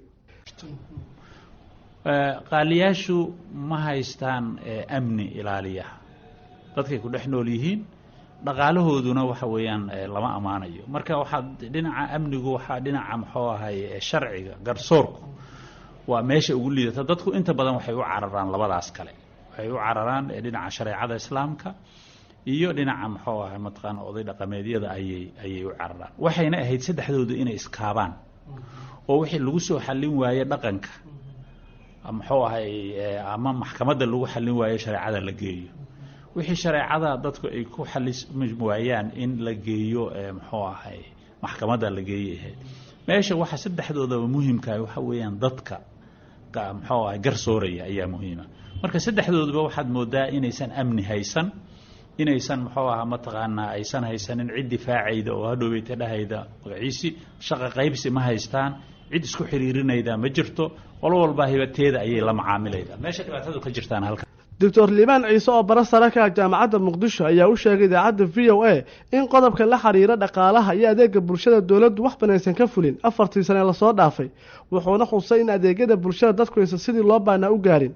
qaaliyaashu ma haystaan amni ilaaliya dadkay ku dhex nool yihiin dhaqaalahooduna waxa weeyaan lama ammaanayo marka waxaa dhinaca amnigu waxaa dhinaca muxuu ahay sharciga garsoorku waa meesha ugu liidata dadku inta badan waxay u cararaan labadaas kale waxay u cararaan dhinaca shareecada islaamka iyo dhinaca muxuu ahay mataqaana oday dhaqameedyada ayay ayay u cararaan waxayna ahayd saddexdoodu inay iskaabaan oo wixii lagu soo xallin waaye dhaqanka muxuu ahay ama maxkamadda lagu xallin waayo shareecada la geeyo wixii shareecada dadku ay ku xalismi waayaan in la geeyo muxuu ahay maxkamadda la geeyo ahayd meesha waxa saddexdoodaba muhimkaah waxa weeyaan dadka muxuu ahay garsooraya ayaa muhiima marka saddexdoodaba waxaad moodaa inaysan amni haysan inaysan muxuu ahaa mataqaanaa aysan haysanin cid difaacayda oo hadhoweyta dhahayda magaciisi shaqa qaybsi ma haystaan cid isku xiriirinayda ma jirto qolo walba hibateeda ayay la macaamilayda meesha dhibaatadu ka jirtaan halka doctor liibaan ciise oo bara sare ka ah jaamacadda muqdisho ayaa u sheegay idaacadda v o a in qodobka la xiriira dhaqaalaha iyo adeega bulshada dowladdu wax banaysan ka fulin afartii sane lasoo dhaafay wuxuuna xusay in adeegyada bulshada dadku aysan sidii loo baanaa u gaarin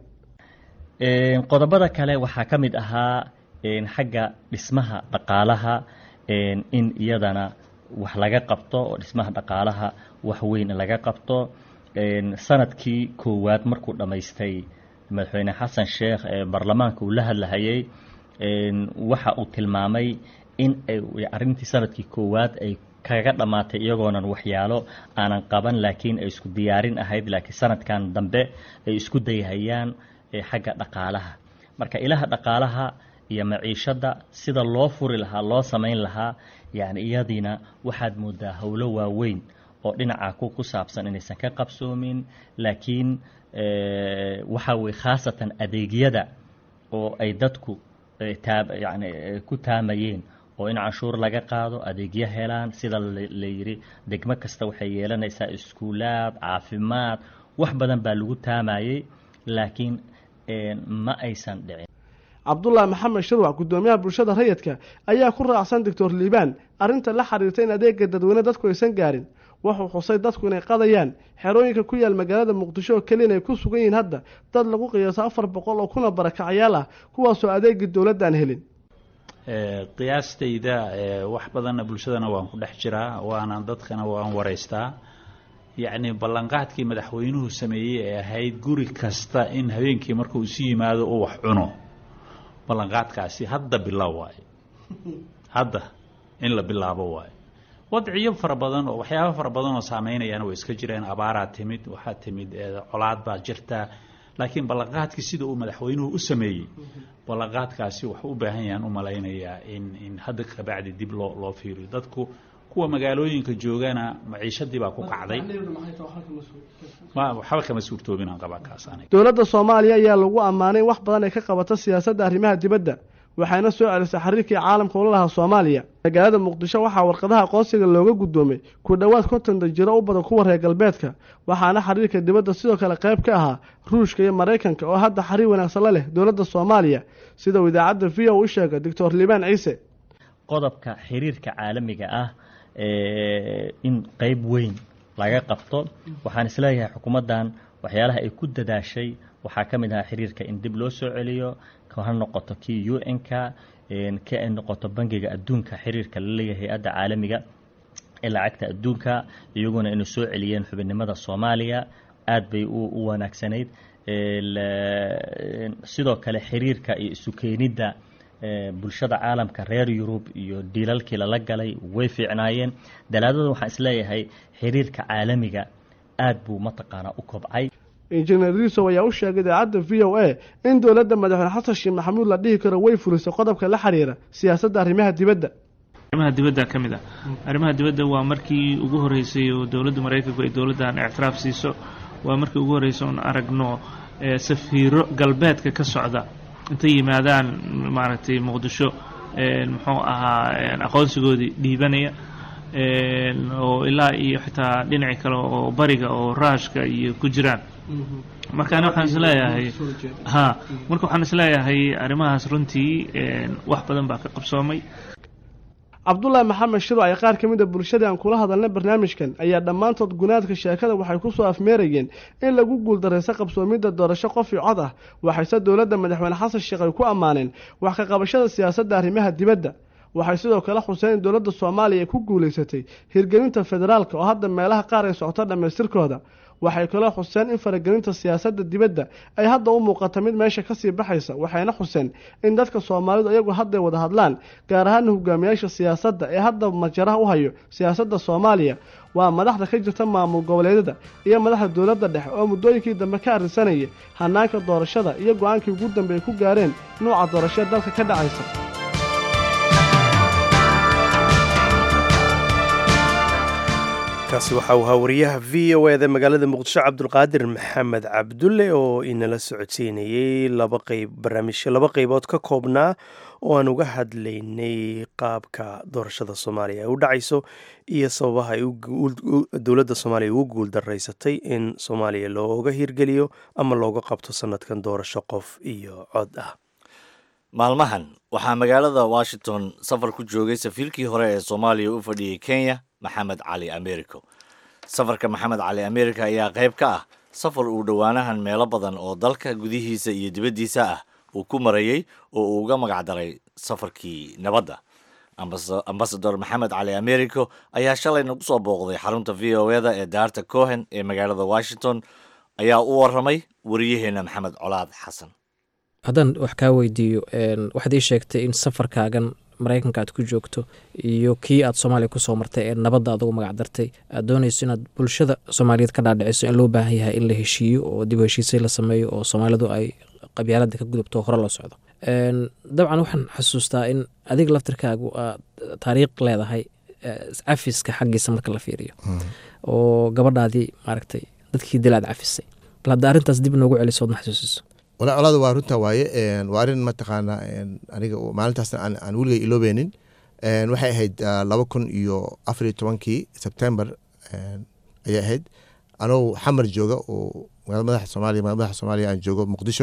qodobada kale waxaa ka mid ahaa xagga dhismaha dhaqaalaha in iyadana wax laga qabto oo dhismaha dhaqaalaha wax weyn laga qabto sanadkii koowaad markuu dhammaystay madaxweyne xasan sheekh ee baarlamaanka uu la hadlahayay waxa uu tilmaamay in arrintii sanadkii koowaad ay kaga dhammaatay iyagoonan waxyaalo aanan qaban laakiin ay isku diyaarin ahayd laakiin sanadkan dambe ay isku dayhayaan xagga dhaqaalaha marka ilaha dhaqaalaha iyo maciishadda sida loo furi lahaa loo samayn lahaa yacni iyadiina waxaad moodaa howlo waaweyn oo dhinaca ku ku saabsan inaysan ka qabsoomin laakiin waxa weye khaasatan adeegyada oo ay dadku yani ku taamayeen oo in canshuur laga qaado adeegyo helaan sida la yidhi degmo kasta waxay yeelanaysaa iskuulaad caafimaad wax badan baa lagu taamayey laakiin ma aysan dhicin cabdulaahi maxamed shirwac guddoomiyaha bulshada rayidka ayaa ku raacsan doctor liibaan arrinta la xiriirta in adeega dadweyne dadku aysan gaarin wuxuu xusay dadku inay qadayaan xerooyinka ku yaal magaalada muqdisho oo keliya inay ku sugan yihiin hadda dad lagu qiyaaso afar boqol oo kuna barakacyaal ah kuwaasoo adeegii dowladdan helin qiyaastayda wax badanna bulshadana waan ku dhex jiraa waana dadkana waan waraystaa yacni ballanqaadkii madaxweynuhu sameeyey ee ahayd guri kasta in habeenkii markuu isu yimaado uu wax cuno ballanqaadkaasi hadda bilow waayo hadda in la bilaabo waayo wadciyo fara badan oo waxyaaba fara badan oo saameynayana way iska jireen abaaraa timid waxaa timid colaad baa jirta laakiin ballanqaadkii sida uu madaxweynuhu u sameeyey ballanqaadkaasi wuxuu u baahan yahan u malaynayaa in in hadda kabacdi dib loo loo fiiriyo dadku kuwa magaalooyinka joogana maciishadii baa ku kacday waxba kama suurtoobin aan qabaa kaas aniga dowladda soomaaliya ayaa lagu ammaanay in wax badan ay ka qabato siyaasadda arrimaha dibadda waxayna soo celisay xiriirkii caalamka ula lahaa soomaaliya magaalada muqdisho waxaa warqadaha aqoonsiga looga guddoomay ku dhowaad konton dajiro u badan kuwa reer galbeedka waxaana xiriirka dibadda sidoo kale qayb ka ahaa ruushka iyo maraykanka oo hadda xiriir wanaagsan la leh dowladda soomaaliya sida uu idaacadda v o u sheegay doctor liibaan ciise qodobka xiriirka caalamiga ah in qeyb weyn laga qabto waxaan isleeyahay xukuumaddan waxyaalaha ay ku dadaashay waxaa ka mid ahaa xiriirka in dib loo soo celiyo ha noqoto kii u n-ka ka ay noqoto bangiga adduunka xiriirka la leeyahay hay-adda caalamiga ee lacagta adduunka iyaguna inay soo celiyeen xubinnimada soomaaliya aad bay u wanaagsanayd sidoo kale xiriirka iyo isu keenidda bulshada caalamka reer yurub iyo dhiilalkii lala galay way fiicnaayeen dalaadada waxaan isleeyahay xiriirka caalamiga aad buu mataqaanaa u kobcay injineer risow ayaa u sheegay idaacadda v o a in dowladda madaxweyne xasan sheekh maxamuud la dhihi karo way fulisay qodobka la xiriira siyaasadda arrimaha dibadda arrimaha dibadda ka mid ah arrimaha dibadda waa markii ugu horreysay oo dowladda maraykanku ay dowladdan ictiraaf siiso waa markii ugu horreysay oon aragno safiiro galbeedka ka socda intay yimaadaan maaragtay muqdisho muxuu ahaa aqoonsigoodii dhiibanaya oo ilaa iyo xitaa dhinaci kale oo bariga oo raashka iyo ku jiraan marka ani waxaan isleeyahay ha marka waxaan isleeyahay arrimahaas runtii wax badan baa ka qabsoomay cabdulaahi maxamed shiro ay qaar ka mid a bulshadii aan kula hadalnay barnaamijkan ayaa dhammaantood gunaadka sheekada waxay ku soo afmeerayeen in lagu guuldarayso qabsoomidda doorasho qof io cod ah waxayse dowladda madaxweyne xasan sheekh ay ku ammaaneen wax ka qabashada siyaasadda arrimaha dibadda waxay sidoo kale xuseen in dowladda soomaaliya ay ku guulaysatay hirgelinta federaalka oo hadda meelaha qaar ay socoto dhammaystirkooda waxay kaloo xuseen in faragelinta siyaasadda dibadda ay hadda u muuqata mid meesha kasii baxaysa waxayna xuseen in dadka soomaalidu iyagu hadday wada hadlaan gaar ahaana hogaamiyaasha siyaasadda ee hadda majaraha u hayo siyaasadda soomaaliya waa madaxda ka jirta maamul goboleedyada iyo madaxda dowladda dhexe oo muddooyinkii dambe ka arrinsanayay hanaanka doorashada iyo go-aankii ugu dambe ay ku gaareen nuuca doorashee dalka ka dhacaysa kaasi waxa uu ahaa wariyaha v o eda magaalada muqdisho cabdulqaadir maxamed cabdulle oo inala socodsiinayey laba qeyb barnaamijyo laba qeybood ka koobnaa oo aan uga hadlaynay qaabka doorashada soomaaliya ay u dhacayso iyo sababaha ay dowladda soomaaliya ugu guul daraysatay in soomaaliya looga hirgeliyo ama looga qabto sanadkan doorasho qof iyo cod ah maalmahan waxaa magaalada washington safar ku joogay safiirkii hore ee soomaaliya u fadhiyey kenya maxamed cali americo safarka maxamed cali america ayaa qayb ka ah safar uu dhowaanahan meelo badan oo dalka gudihiisa iyo dibaddiisa ah uu ku marayey oo uu uga magacdaray safarkii nabadda ambasador maxamed cali americo ayaa shalay nagu soo booqday xarunta v o eda ee daarta cohen ee magaalada washington ayaa u waramay wariyaheena maxamed colaad xasan haddaan wax kaa weydiiyo waxaad ii sheegtay in safarkaagan maraykanka aad ku joogto iyo kii aad soomaaliya kusoo martay ee nabadda aad ugu magacdartay aad doonayso inaad bulshada soomaaliyeed ka dhaadhiciso in loo baahan yahay in la heshiiyo oo dib u heshiisay la sameeyo oo soomaalidu ay qabyaalada ka gudubto oo hore loo socdo dabcan waxaan xasuustaa in adiga laftirkaagu aad taariikh leedahay cafiska xaggiisa marka la fiiriyo oo gabadhaadii maaragtay dadkii dil aad cafisay bal hadda arrintaas dib noogu celiso ood ma xasuusiso walaa colaada waa runta waaye waa arrin mataqaanaa aniga maalintaasna aan weligay iloobeynin waxay ahayd laba kun iyo afar iyo tobankii sebtember ayay ahayd anoo xamar jooga oo magaalada madaxa soomaaliya magaalada madaxa soomaaliya aan joogo muqdisho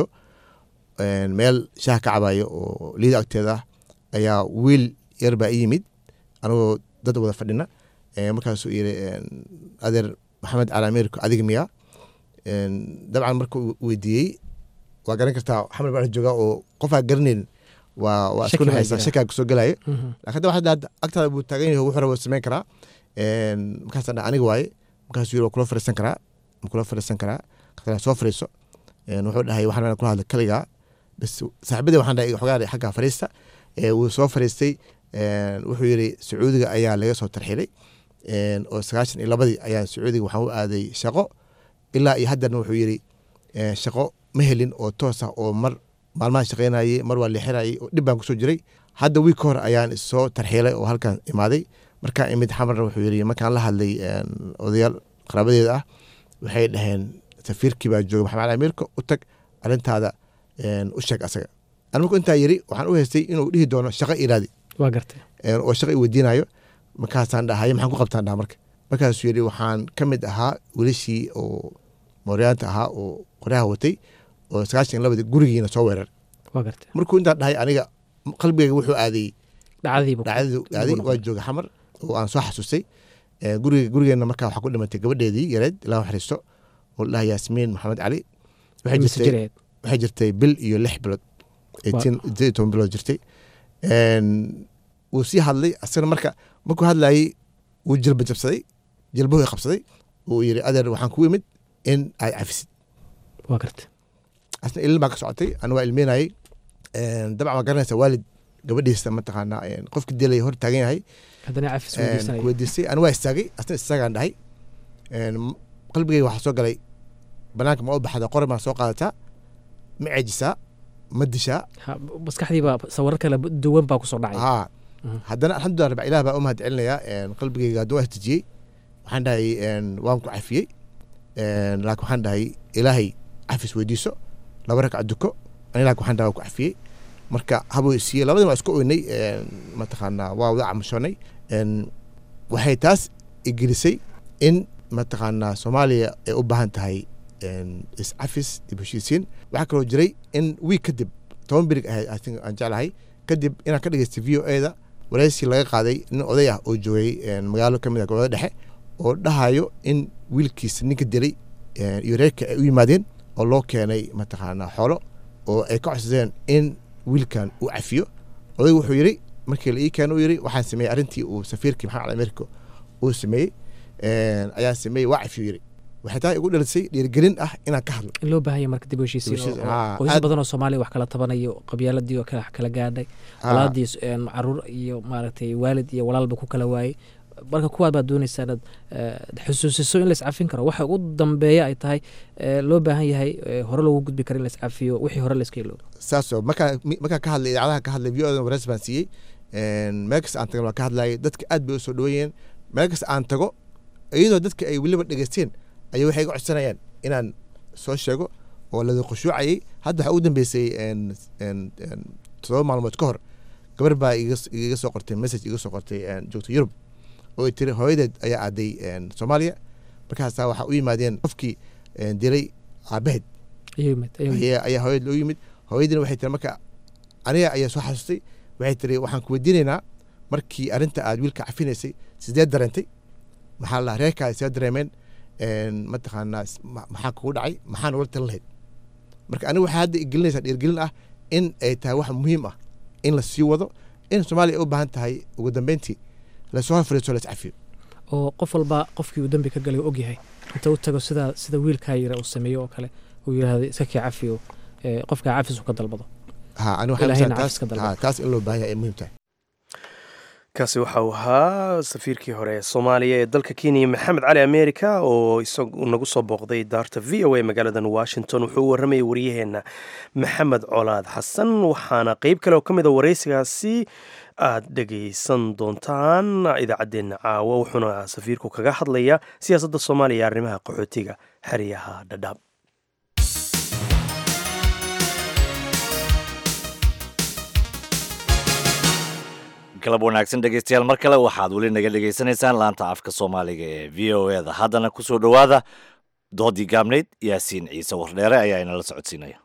meel shaah ka cabayo oo liida agteeda ah ayaa wiil yar baa i yimid anagoo dad wada fadhina markaasuu yiri adeer maxamed cali americo adiga miya dabcan markuu weydiiyey waa garan kartaa xamar baa jooga oo qofaa garanayn waa waa isku dhexaysa shakaa kusoo gelayo laakiin da waxaa agtaada buu taagan yahay wuxuu rabo samayn karaa markaasaan dhaha aniga waaye markaasuu yiri waa kula fariisan karaa ma kula fariisan karaa markaasaan soo fariiso wuxuu dhahay waxaan rabaa kula hadla kaligaa bas saaxiibadii waxaan dhahay xogaa xagga fariista wuu soo fariistay wuxuu yiri sacuudiga ayaa laga soo tarxilay oo sagaashan iyo labadii ayaan sacuudiga waxaan u aaday shaqo ilaa iyo haddarna wuxuu yiri shaqo ma helin oo toos ah oo mar maalmahan shaqeynayay mar waa leexinayay oo dhib baan kusoo jiray hadda wiig ka hor ayaan isoo tarxiilay oo halkan imaaday markaan imid xamarna wuxuu yiri markaan la hadlay odayaal qaraabadeeda ah waxay dhaheen safiirkii baa jooga maxamed cali amiirka u tag arrintaada u sheeg asaga an marku intaa yiri waxaan u haystay inuu dhihi doono shaqo iraadi waa gartay oo shaqo i weydiinayo markaasaan dhahay maxaan ku qabtaan dhaha marka markaasuu yiri waxaan ka mid ahaa welishii oo mooryaanta ahaa oo qoryaha watay oo sagaashan labadii gurigiina soo weerar markuu intaa dhahay aniga qalbigayga wuxuu aaday dhacdadu aaday waa jooga xamar oo aan soo xasuustay guriga gurigeena markaa waxaa ku dhimatay gabadheedii yareed ilaa xariisto oo la dhahay yaasmiin maxamed cali waxay jirtay bil iyo lix bilood sideed toban bilood jirtay wuu sii hadlay asagana marka markuu hadlayay wuu jilba jabsaday jilbahu qabsaday uu yiri adeer waxaan ku imid in aad cafisid waa garta asna ilin baa ka socotay ana waa ilmeynayay dabcan waa garanaysa waalid gabadhiisa mataqaanaa qofki dilay hor taagan yahay weydiistay ana waa istaagay asna istaagaan dhahay qalbigayga waxaa soo galay banaanka ma u baxda qore maa soo qaadataa ma ceejisaa ma dishaa maskaxdiibaa sawiro kale duwan baa kusoo dhacay haa haddana alxamdulillah rabbi ilaah baa u mahad celinayaa qalbigayga hadduu waa istijiyey waxaan dhahay waan ku cafiyey laakiin waxaan dhahay ilaahay cafis weydiiso laba ragca duko ani laakiin waxaan dhahay waan ku cafiyey marka habuu isiiyey labadin waa isku oynay mataqaanaa waa wada camushoonay waxay taas igelisay in mataqaanaa soomaaliya ay u baahan tahay iscafis dib heshiisiin waxaa kaloo jiray in wiig kadib toban birig ahayd aan jeclahay kadib inaan ka dhegeystay v o eda wareysi laga qaaday nin oday ah oo joogay magaalo kamid ah gobolada dhexe oo dhahayo in wiilkiisa ninka dilay iyo reerka ay u yimaadeen oo loo keenay mataqaanaa xoolo oo ay ka codsadeen in wiilkan uu cafiyo odaygu wuxuu yiri markii la ii keeno uu yiri waxaan sameeyey arrintii uu safiirkii maxamed cali americo uu sameeyey ayaan sameeyey waa cafiyo yiri waxay taa igu dhalisay dhiirigelin ah inaan ka hadlo in loo baahanya marka dib u heshiisiin Dib u heshiisiin, oo- haa, oo qoysas aad- badan oo soomaaliya wax kala tabanayo qabyaaladii oo kala kala gaadhay Haa. walaadii een, caruur iyo maaragtay waalid iyo walaalba ku kala waayey marka kuwaad baad doonaysaa inaad eh, xusuusiso in la iscafin karo waxa ugu dambeeya ay tahay eh, loo baahan yahay eh, hore loogu gudbi karo in la iscafiyo wixii hore la iska iloobo saasoo markaa mi- markaa ka hadlay idaacadaha ka hadlay v o wareys baan siiyey Een, meel kasta aan tagan waan ka hadlayay dadka aad bay u soo dhaweeyeen meel kasta aan tago iyadoo dadka ay weliba dhegeysteen ayay waxay iga codsanayaan inaan soo sheego oo lada khushuucayay hadda waxaa ugu dambeysay een- een- een todoba maalmood ka hor gabar baa iga s- iga soo qortay message iga soo qortay een, joogta yurub oo ay tiri hooyadeed ayaa aaday een, soomaaliya markaasaa waxaa u yimaadeen qofkii een, dilay aabaheed Ayuu yimid, ayuu yimid. ayaa ayaa hooyad loo yimid hooyadiina waxay tiri marka aniga ayaa soo xasustay waxay tiri waxaan ku weydiinaynaa markii arrinta aad wiilka cafinaysay sidee dareentay maxaa la reerkaa see dareemeen een, mataqaanaa s- ma- maxaa kugu dhacay maxaa nogala talin lahayd marka aniga waxaa hadda igelinaysaa dhiirgelin ah in ay tahay wax muhiim ah in la sii wado in soomaaliya ay u baahan tahay ugu dambeyntii lasoo horfariiso la iscafiyo oo qof walba qofkii uu dembi ka galay uu ogyahay inta u tago sida sida wiilkaa yira uu sameeyo oo kale uu yidhaahdo iska kii cafiyo eh, qofkaa cafis uu ka dalbado ha ani waxaan Ilaahayna taas cafis ka dalbado ha, taas in loo baahan yahay ay muhiim tahay kaasi waxa uu ahaa safiirkii hore ee soomaaliya ee dalka kenya maxamed cali america oo isagu nagu soo booqday daarta v o a magaaladan washington wuxuu u warramayay waryaheena maxamed colaad xasan waxaana qeyb kale oo ka mid a waraysigaasi aad dhegaysan doontaan idaacaddeenna caawa wuxuuna safiirku kaga hadlayaa siyaasadda soomaaliya ee arrimaha qaxootiga xeryaha dhadhaab galab wanaagsan dhegeystayaal mar kale waxaad weli naga dhegaysanaysaan laanta afka soomaaliga ee v o e da haddana kusoo dhowaada doodii gaabnayd yaasiin ciise wardheere ayaa inala socodsiinaya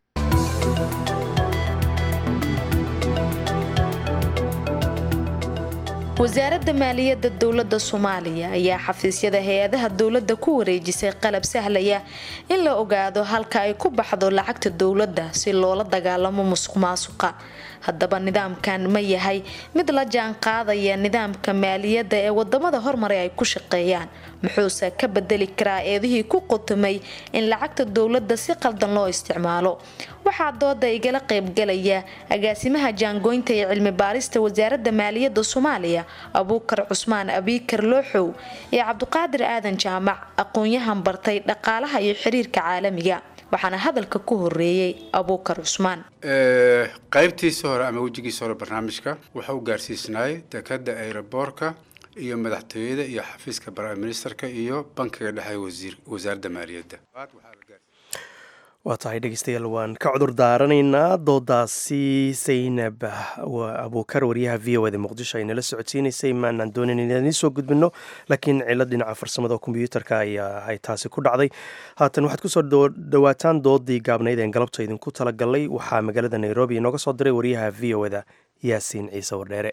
wasaaradda maaliyadda dowladda soomaaliya ayaa xafiisyada hay-adaha dowladda ku wareejisay qalab sahlaya in la ogaado halka ay ku baxdo lacagta dowladda si loola dagaalamo musuq maasuqa haddaba nidaamkan ma yahay mid la jaan qaadaya nidaamka maaliyadda ee wadamada hormaray ay ku shaqeeyaan muxuuse ka bedeli karaa eedihii ku qotomay in lacagta dowladda si qaldan loo isticmaalo waxaa dooda igala qaybgalaya agaasimaha jaangoynta ee cilmi baarista wasaaradda maaliyadda soomaaliya abuukar cusmaan abiikar looxow iyo cabdiqaadir aadan jaamac aqoon-yahan bartay dhaqaalaha iyo xiriirka caalamiga waxaana hadalka ku horeeyey abuukar cusmaan qaybtiisa hore ama wejigiisa hore barnaamijka wuxuu u gaarsiisnaay dekada ayraboorka iyo madaxtooyada iyo xafiiska prime ministerka iyo bankiga dhexe wasiir wasaaradda maaliyadda waa tahay dhegeystayaal waan ka cudur daaranaynaa doodaasi saynab abuukar wariyaha v o da muqdisho ay nala socodsiinaysay maanaan doonayn inaan idiin soo gudbino laakiin cilad dhinaca farsamada kombyuutarka ayaa ay taasi ku dhacday haatan waxaad kusoo dhowaataan doodii gaabnayd een galabta idinku talagalay waxaa magaalada nairobi inooga soo diray wariyaha v o da yaasiin ciise wardheere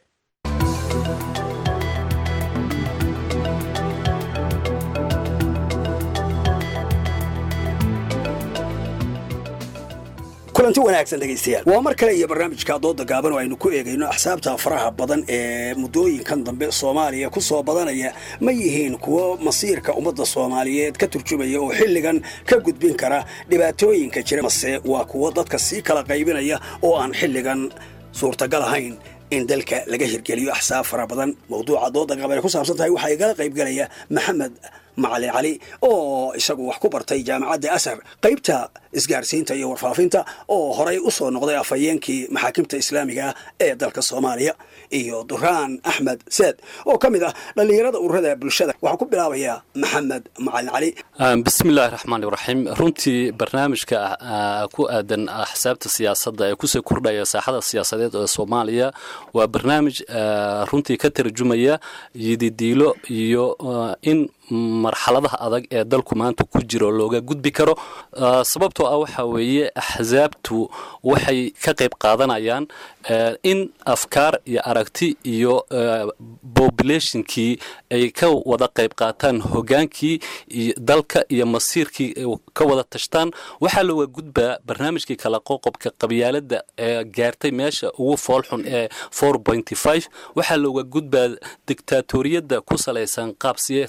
kulanti wanaagsan dhegaystayaal waa mar kale iyo barnaamijka dooda gaaban oo aynu ku eegayno axsaabta faraha badan ee muddooyinkan dambe soomaaliya ku soo badanaya ma yihiin kuwo masiirka ummadda soomaaliyeed ka turjumaya oo xilligan ka gudbin kara dhibaatooyinka jira mase waa kuwo dadka sii kala qaybinaya oo aan xilligan suurtagal ahayn in dalka laga hirgeliyo axsaab fara badan mawduuca dooda gaaban ay ku saabsan tahay waxaa igala qaybgalaya maxamed macalin cali oo isagu wax ku bartay jaamacadda asar qaybta isgaarsiinta iyo warfaafinta oo horay u soo noqday afhayeenkii maxaakimta islaamiga ee dalka soomaaliya iyo duraan axmed seed oo ka mid ah dhallinyarada ururada bulshada waxaan ku bilaabayaa maxamed macalin cali bismillahi raxmaani raxiim runtii barnaamijka ku aadan axsaabta siyaasadda ee kusii kordhaya saaxada siyaasadeed ee soomaaliya waa barnaamij runtii ka tarjumaya yididiilo iyo in marxaladaha adag ee dalku maanta ku jiro looga gudbi karo sababtoo ah waxaa weeye axsaabtu waxay ka qayb qaadanayaan in afkaar iyo aragti iyo populationkii ay ka wada qayb qaataan hogaankii dalka iyo masiirkii ka wada tashtaan waxaa looga gudbaa barnaamijkii kala qoqobka qabyaalada ee gaartay meesha ugu foolxun ee waxaa looga gudbaa dictaatoriyadda ku salaysan qaab siyaasadeedka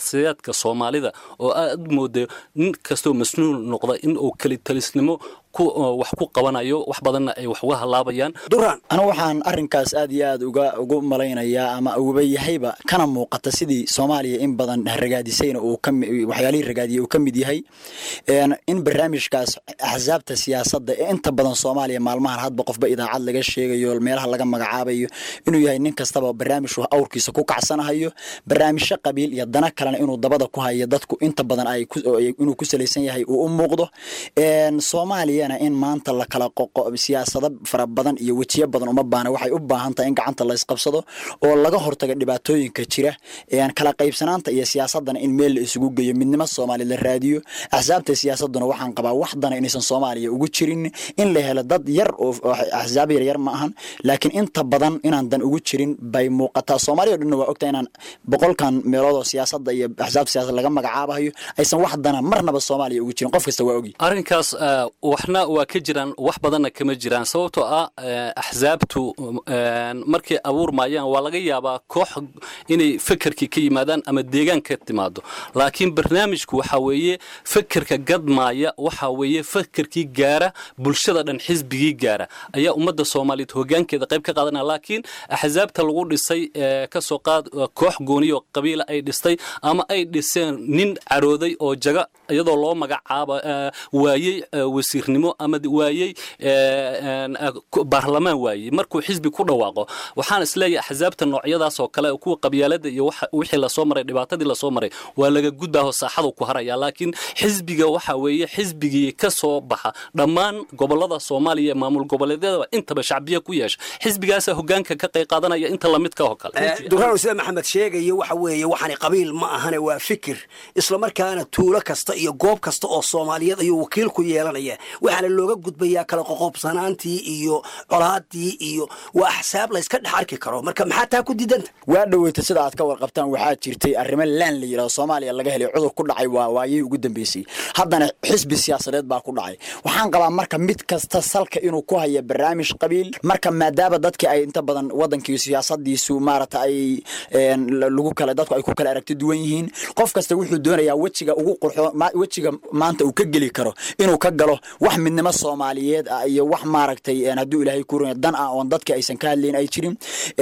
dadka soomaalida oo aad mooda nin kastoo masnuul noqda in uu kelitalisnimo wax ku qabanayo wax badanna ay wax uga halaabayaan duraan anu waxaan arrinkaas aad iyo aad uga ugu malaynayaa ama uguba yahayba kana muuqata sidii soomaaliya in badan ragaadisayna uu ka waxyaalihii ragaadiyay uu ka mid yahay in barnaamijkaas axsaabta siyaasadda ee inta badan soomaaliya maalmahan hadba qofba idaacad laga sheegayo meelaha laga magacaabayo inuu yahay nin kastaba barnaamij awrkiisa ku kacsanahayo barnaamijyo qabiil iyo dana kalena inuu dabada ku hayo dadku inta badan ay inuu ku salaysan yahay uu u muuqdo soomaaliya in maanta la kala qoqo siyaasado fara badan iyo wejiyo badan uma baana waxay u baahan tahay in gacanta la isqabsado oo laga hortaga dhibaatooyinka jira kala qaybsanaanta iyo siyaasadana in meel la isugu geeyo midnimo soomaaliya la raadiyo axsaabta siyaasaduna waxaan qabaa waxdana inaysan soomaaliya ugu jirin in la helo dad yar oo axsaab yaryar ma ahan laakiin inta badan inaan dan ugu jirin bay muuqataa soomaaliya o dhanna waa ogtahay inaan boqolkan meelood oo siyaasada iyo axsaabta siyasad laga magacaabahayo aysan wax dana marnaba soomaaliya ugu jirin qof kasta waa ogi arrinkaas waxna waa ka jiraan wax badanna kama jiraan sababtoo ah axsaabtu markay abuurmayaan waa laga yaabaa koox inay fekerkii ka yimaadaan ama deegaan ka timaado laakiin barnaamijku waxa weeye fekerka gadmaaya waxa weeye fekerkii gaara bulshada dhan xisbigii gaara ayaa ummadda soomaaliyeed hogaankeeda qayb ka qaadanaya laakiin axsaabta lagu dhisay kasoo qaad koox gooniyo qabiila ay dhistay ama ay dhiseen nin carooday oo jaga iyadoo loo magacaaba waayey wasiirnimo ama waayey baarlamaan waayey markuu xisbi ku dhawaaqo waxaan isleeyahay axsaabta noocyadaas oo kale kuwa qabyaalada iyo wixii lasoo maray dhibaatadii lasoo maray waa laga gudbaaho saaxadu ku haraya laakiin xisbiga waxa weeye xisbigii ka soo baxa dhammaan gobolada soomaaliya maamul goboleedyada intaba shacbiya ku yeesha xisbigaasa hogaanka ka qayb qaadanaya inta lamidka oo kale duraan sida maxamed sheegayo waxa weeye waxaani qabiil ma ahane waa fikir islamarkaana tuulo kasta iyo goob kasta oo soomaaliyeed ayuu wakiil ku yeelanaya waxaana looga gudbayaa kala qoqobsanaantii iyo colaadii iyo waa axsaab layska dhex arki karo marka maxaa taa ku diidanta waa dhoweyta sida aad ka warqabtaan waxaa jirtay arrimo laan la yidhahdo soomaaliya laga helay cudur ku dhacay waa waayihii ugu dambeysay haddana xisbi siyaasadeed baa ku dhacay waxaan qabaa marka mid kasta salka inuu ku haya barnaamij qabiil marka maadaama dadkii ay inta badan wadankii siyaasadiisu maarata ay lagu kala dadku ay ku kala aragti duwan yihiin qof kasta wuxuu doonayaa wejiga ugu qurxo wejiga maanta uu ka geli karo inuu ka galo wax midnimo soomaaliyeed ah iyo wax maaragtay hadduu ilaahay ku run dan ah oon dadka aysan ka hadlayn ay jirin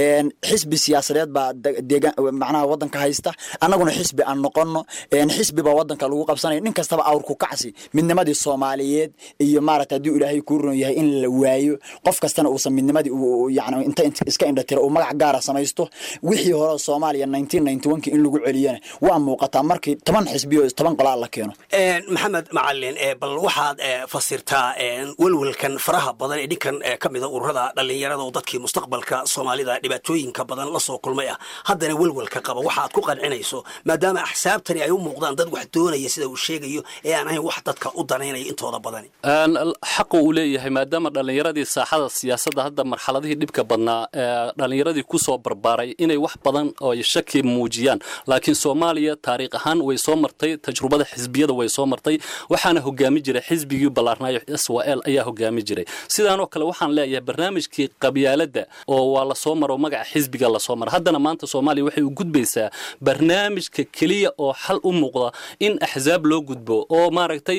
xisbi siyaasadeed baa deegaan macnaha wadanka haysta annaguna xisbi aan noqono xisbi baa wadanka lagu qabsanaya nin kastaba awrku kacsi midnimadii soomaaliyeed iyo maaragta hadduu ilaahay ku run yahay in la waayo qof kastana uusan midnimadii yani inta iska indhatira uu magac gaara samaysto wixii hore soomaaliya nineteen ninety one ki in lagu celiyana waa muuqataa markii toban xisbi oo toban qolaa la keeno maxamed macalin bal waxaad fasirtaa welwelkan faraha badan ee dhinkan ka mida ururada dhallinyarada oo dadkii mustaqbalka soomaalida dhibaatooyinka badan la soo kulmay ah haddana welwelka qaba waxaad ku qancinayso maadaama axsaabtani ay u muuqdaan dad wax doonaya sida uu sheegayo ee aan ahayn wax dadka u danaynaya intooda badani xaqu uu leeyahay maadaama dhallinyaradii saaxada siyaasadda hadda marxaladihii dhibka badnaa dhallinyaradii kusoo barbaaray inay wax badan oo shaki muujiyaan laakiin soomaaliya taariikh ahaan way soo martay tajrubada xisbiyada way soo martay waxaana hogaami jiray xisbigii ballaarnaayo s w l ayaa hogaami jiray sidaanoo kale waxaan leeyahay barnaamijkii qabyaaladda oo waa lasoo maro magaca xisbiga lasoo maro haddana maanta soomaaliya waxay u gudbaysaa barnaamijka keliya oo xal u muuqda in axsaab loo gudbo oo maaragtay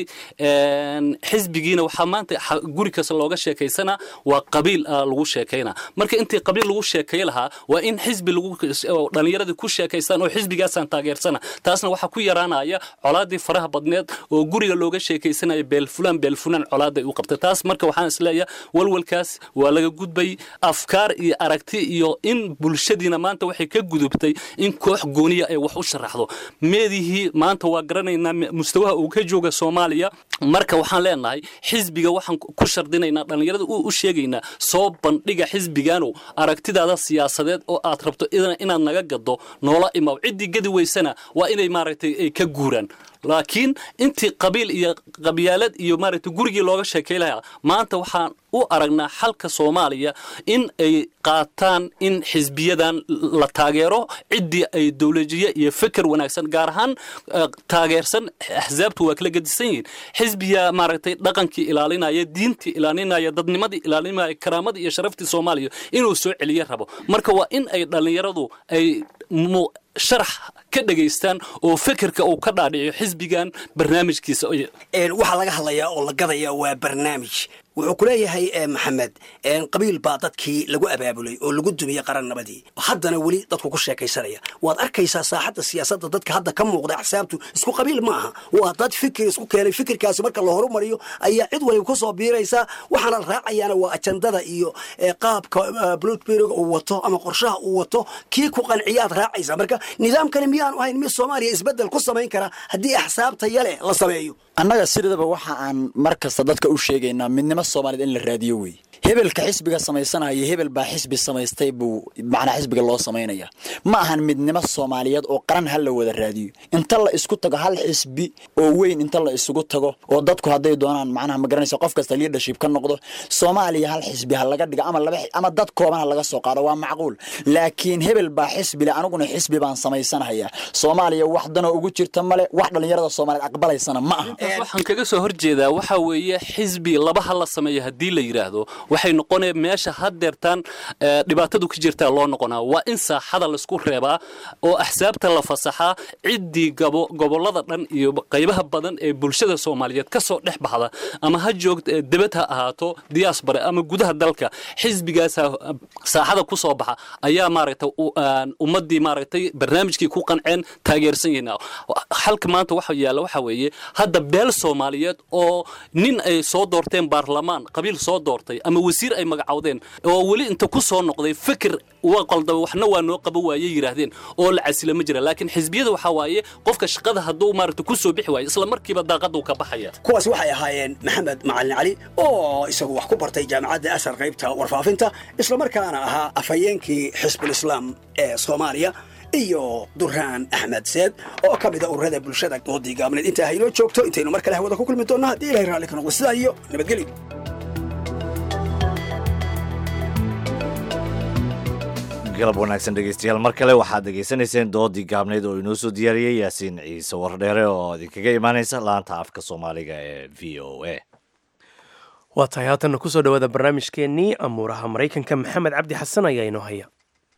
xisbigiina waxaa maanta guri kasta looga sheekaysana waa qabiil lagu sheekayna marka intii qabiil lagu sheekay lahaa waa in xisbi dhallinyaradii ku sheekaystaan oo xisbigaasaan taageersana taasna waxaa ku yaraanaya colaadii faraha badneed oo guriga looga sheekaysanaya beelfulaan beelfulaan colaaday u qabtay taas marka waxaan isleeyahay walwalkaas waa laga gudbay afkaar iyo aragti iyo in bulshadiina maanta waxay ka gudubtay in koox gooniya ay wax u sharaxdo meedihii maanta waa garanaynaa mustawaha uu ka jooga soomaaliya marka waxaan leenahay xisbiga waxaan ku shardinaynaa dhallinyarada u sheegaynaa soo bandhiga xisbiganow aragtidaada siyaasadeed oo aad rabto inaad naga gado noola imaw ciddii gadi weysana waa inay maaragtay ay ka guuraan laakiin intii qabiil iyo qabyaalad iyo maaragtay gurigii looga sheekay lahaa maanta waxaan u aragnaa xalka soomaaliya in ay qaataan in xisbiyadan la taageero ciddii ay dowlajiye iyo feker wanaagsan gaar ahaan taageersan axsaabtu waa kala gedisan yihiin xisbiya maaragtay dhaqankii ilaalinaya diintii ilaalinaya dadnimadii ilaalinaya karaamadii iyo sharaftii soomaaliya inuu soo celiye rabo marka waa in ay dhallinyaradu ay sharax ka dhegaystaan oo fekerka uu ka dhaadhiciyo xisbigan barnaamijkiisa waxaa laga hadlayaa oo la gadaya waa barnaamij wuxuu ku leeyahay maxamed qabiil baa dadkii lagu abaabulay oo lagu dumiyey qarannabadii haddana weli dadku ku sheekaysanaya waad arkaysaa saaxadda siyaasadda dadka hadda ka muuqda axsaabtu isku qabiil ma aha waa dad fikir isku keenay fikirkaasi marka la horumariyo ayaa cid waliba ku soo biiraysaa waxaana la raacayaana waa ajandada iyo qaabka blutberiga uu wato ama qorshaha uu wato kii ku qanciyaad raacaysaa marka nidaamkani miyaanu ahayn mid soomaaliya isbeddel ku samayn kara haddii axsaabta yale la sameeyo annaga sidaba waxa aan mar kasta dadka u sheegaynaa midnimo soomaaliyed in la raadiyo wey hebelka xisbiga samaysanaya hebel baa xisbi samaystay buu macnaa xisbiga loo samaynaya ma ahan midnimo soomaaliyeed oo qaran ha la wada raadiyo inta la isku tago hal xisbi oo weyn inta la isugu tago oo dadku hadday doonaan macnaha ma garanaysa qof kasta leadership ka noqdo soomaaliya hal xisbi ha laga dhigo ama laba ama dad kooban ha laga soo qaado waa macquul laakiin hebel baa xisbile aniguna xisbi baan samaysanaya soomaaliya wax danoo ugu jirta male wax dhallinyarada soomaaliyeed aqbalaysana ma aha waxaan kaga soo horjeedaa waxa weeye xisbi laba ha la sameeyo haddii la yidhaahdo waxay noqonaya meesha haddeertaan dhibaatadu ka jirtaa loo noqonaa waa in saaxada laisku reebaa oo axsaabta la fasaxaa ciddii gobollada dhan iyo qaybaha badan ee bulshada soomaaliyeed ka soo dhex baxda ama ha joogta debad ha ahaato diaspora ama gudaha dalka xisbigaasa saaxada ku soo baxa ayaa maaragtay ummaddii maaragtay barnaamijkii ku qanceen taageersan yihiin xalka maanta waxa yaalla waxa weeye hadda beel soomaaliyeed oo nin ay soo doorteen baarlamaan qabiil soo doortay ama wasiir ay magacowdeen oo weli inta ku soo noqday fikir waa qaldaba waxna waa noo qaba waaye yidhaahdeen oo la casila ma jira laakiin xisbiyada waxaa waaye qofka shaqada hadduu maaragta ku soo bixi waayo isla markiiba daaqaduu ka baxaya kuwaas waxay ahaayeen maxamed macalin cali oo isagu wax ku bartay jaamacadda asar qaybta warfaafinta islamarkaana ahaa afhayeenkii xisbulislaam ee soomaaliya iyo duraan axmed seed oo ka mida ururada bulshada doodii gaabneed intaa haynoo joogto intaynu mar kale hawada ku kulmi doonno haddii ilahay raalli ka noqdo sidaa iyo nabadgelyo galab wanaagsan dhegeystayaal mar kale waxaad dhegaysanayseen doodii gaabneyd oo inoo soo diyaariyey yaasiin ciise wardheere oo idinkaga imaanaysa laanta afka soomaaliga ee v o a waa tahay haatanna kusoo dhowaada barnaamijkeennii amuuraha maraykanka maxamed cabdi xasan ayaa inoo haya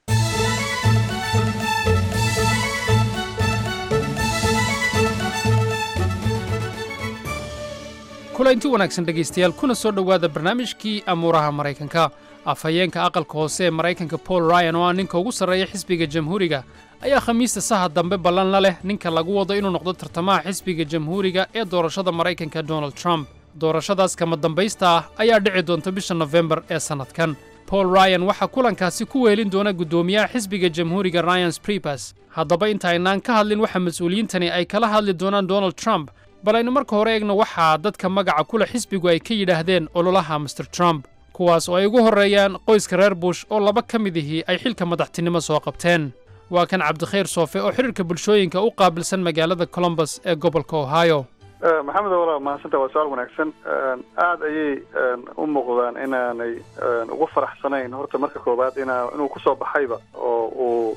kulanti wanaagsan dhegaystayaal kuna soo dhowaada barnaamijkii amuuraha maraykanka afhayeenka aqalka hoose ee maraykanka paul ryan oo ah ninka ugu sarreeya xisbiga jamhuuriga ayaa khamiista saha dambe ballan la leh ninka lagu wado inuu noqdo tartamaha xisbiga jamhuuriga ee doorashada maraykanka donald trump doorashadaas kama dambaysta ah ayaa dhici doonta bisha nofembar ee sannadkan paul ryan waxaa kulankaasi ku weelin doona guddoomiyaha xisbiga jamhuuriga ryan spribers haddaba intaynaan ka hadlin waxa mas-uuliyiintani ay kala hadli doonaan donald trump bal aynu marka hore eegno waxaa dadka magaca kule xisbigu ay ka yidhaahdeen ololaha master trump kuwaas oo ay ugu horreeyaan qoyska reer bush oo laba ka mid ihii ay xilka madaxtinimo soo qabteen waa kan cabdikhayr soofe oo xidhiirka bulshooyinka u qaabilsan magaalada colombus ee gobolka ohio maxamed walaal mahadsanta waa su-aal wanaagsan aada ayay u muuqdaan inaanay ugu faraxsanayn horta marka koowaad ina inuu kusoo baxayba oo uu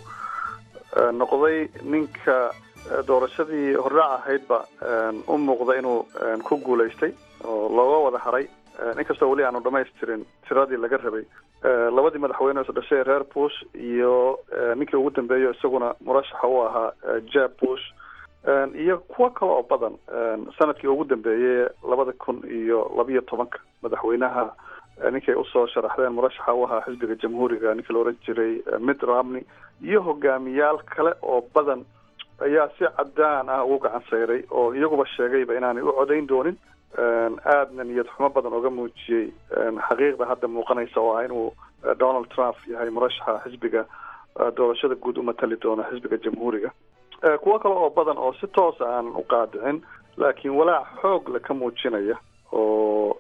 noqday ninka doorashadii hordhac ahaydba u muuqda inuu ku guulaystay oo looga wada haray inkastoo weli aanu dhamaystirin tiradii laga rabay labadii madaxweyne is dhashay reer bush iyo ninkii ugu dambeeyo isaguna murashaxa u ahaa jeb bush iyo kuwo kale oo badan sanadkii ugu dambeeyey labada kun iyo labiyo tobanka madaxweynaha ninkay usoo sharaxdeen murashaxa u ahaa xisbiga jamhuuriga ninkii la oran jiray mitt romney iyo hogaamiyaal kale oo badan ayaa si cadaan ah ugu gacan sayray oo iyaguba sheegayba inaanay u codayn doonin aadna niyad xumo badan oga muujiyey xaqiiqda hadda muuqanaysa oo ah inuu donald trump yahay murashaxa xisbiga doorashada guud u matali doona xisbiga jamhuuriga kuwo kale oo badan oo si toosa aanan u qaadicin laakiin walaac xoog le ka muujinaya oo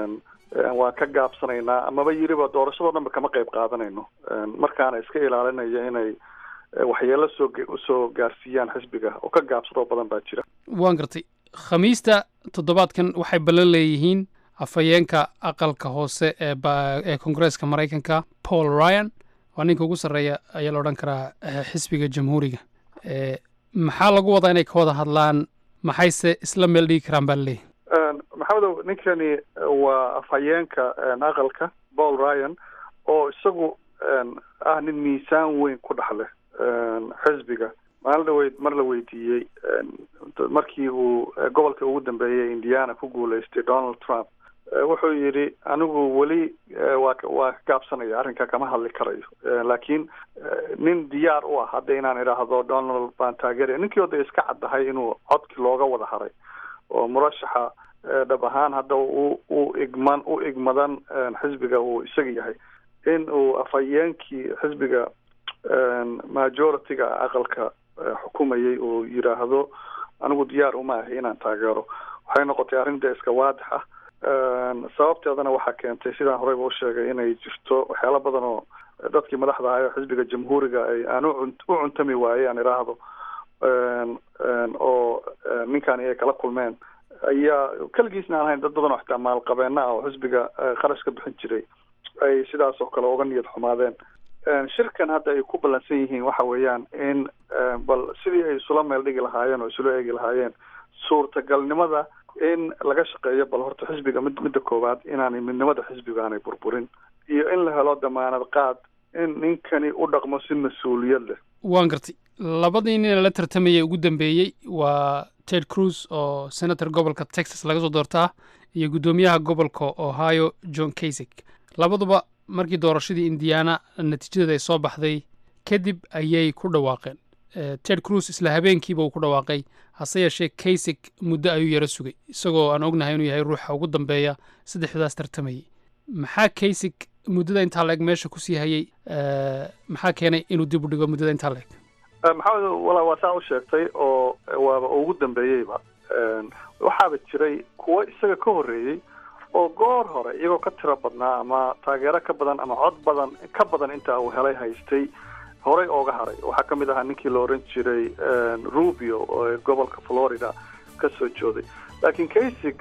waan ka gaabsanaynaa amaba yiriba doorashadoo dhanba kama qayb qaadanayno markaana iska ilaalinaya inay waxyeelo soo usoo gaarsiiyaan xisbiga oo ka gaabsadoo badan baa jira waan gartay khamiista toddobaadkan waxay ballan leeyihiin afhayeenka aqalka hoose ee ee koongareeska maraykanka paul ryan waa ninka ugu sarreeya ayaa la odhan karaa xisbiga jamhuuriga maxaa lagu wadaa inay ka wada hadlaan maxayse isla meel dhigi karaan baa laleeyahy maxamedow ninkani waa afhayeenka aqalka paul ryan oo isagu ah nin miisaan weyn ku dhex leh xisbiga maalin dhaweyd mar la weydiiyey markii uu gobolka ugu dambeeyay indiana ku guuleystay donald trump wuxuu yidhi anigu weli waa waa ka gaabsanaya arrinka kama hadli karayo laakiin nin diyaar u ah hadda inaan idhaahdo donald baan taageeraya ninkii oda iska caddahay inuu codkii looga wada haray oo murashaxa dhab ahaan hadda u u igman u igmadan xisbiga uu isaga yahay in uu afhayeenkii xisbiga majority-ga aqalka xukumayay uu yidhaahdo anigu diyaar uma ahi inaan taageero waxay noqotay arrin dee iska waadix ah sababteedana waxaa keentay sidaan horeyba u sheegay inay jirto waxyaalo badan oo dadkii madaxda ahay oo xisbiga jamhuuriga ay aan u cuntami waayey aan idhaahdo oo ninkan ay kala kulmeen ayaa keligiisna aan ahayn dad badan oo xitaa maalqabeena ah oo xisbiga kharash ka bixin jiray ay sidaas oo kale uga niyad xumaadeen shirkan hadda ay ku ballansan yihiin waxa weeyaan in bal sidii ay isula meel dhigi lahaayeen oo isula eegi lahaayeen suurtagalnimada in laga shaqeeyo bal horta xisbiga mid midda koowaad inaanay midnimada xisbiga aanay burburin iyo in la helo damaanad qaad in ninkani u dhaqmo si mas-uuliyad leh waan gartay labadii nin la tartamayay ugu dambeeyey waa ted cruz oo senator gobolka texas laga soo doortaa iyo guddoomiyaha gobolka ohio john kasig labaduba markii doorashadii indiana natiijadeeda ay soo baxday kadib ayay ku dhawaaqeen ted cruz isla habeenkiiba uu ku dhawaaqay hase yeeshee kasig muddo ayuu yaro sugay isagoo aan ognahay inuu yahay ruuxa ugu dambeeya saddexdaas tartamayay maxaa kasig muddada intaa la-eg meesha kusii hayay maxaa keenay inuu dib u dhigo muddada intaa la-eg maxamed wala waa saa u sheegtay oo waaba ugu dambeeyeyba waxaaba jiray kuwo isaga ka horreeyey oo goor hore iyagoo ka tiro badnaa ama taageero ka badan ama cod badan ka badan intaa uu helay haystay horey ooga haray waxaa ka mid ahaa ninkii la oran jiray rubio oo gobolka florida ka soo jooday laakiin kasig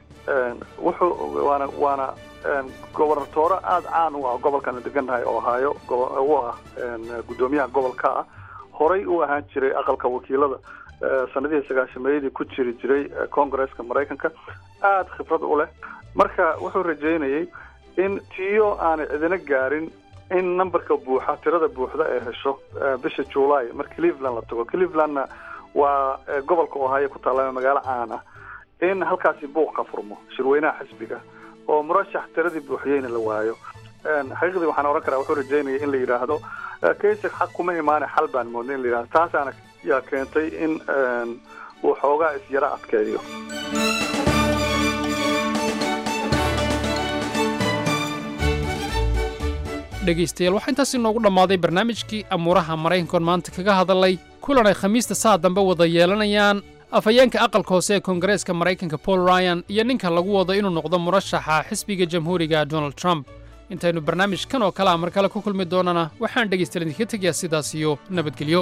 wuxuu waana waana gobernatoore aada caan u ah gobolkan degannahay ohio u ah guddoomiyaha gobolka ah horey u ahaan jiray aqalka wakiilada sanadihii sagaashameeyadii ku jiri jiray congresska maraykanka aada khibrad u leh marka wuxuu rajeynayay in tiyo aanay cidina gaarin in numberka buuxa tirada buuxda ee hesho bisha july mar cleveland la tago clevelandna waa gobolka ohio ku taalla magaalo caan ah in halkaasi buuq ka furmo shirweynaha xisbiga oo murashax tiradii buuxiyeyna la waayo xaqiiqdii waxaan ohan karaa wuxuu rajeynaya in la yidhaahdo kaysig xaq kuma imaane xal baan moodna in la yidhahdo taasaana yaa keentay in uu xoogaa isyaro adkeeyo dhegaystayaal waxaa intaas inoogu dhammaaday barnaamijkii amuuraha maraykankoon maanta kaga hadalay kulan ay khamiista saa dambe wada yeelanayaan afhayeenka aqalka hoose ee koongareeska maraykanka paul ryan iyo ninka lagu wado inuu noqdo murashaxa xisbiga jamhuuriga donald trump intaynu barnaamijkan oo kale a mar kale ku kulmi doonana waxaan dhegaystayaal idinkaga tegayaa sidaas iyo nabadgelyo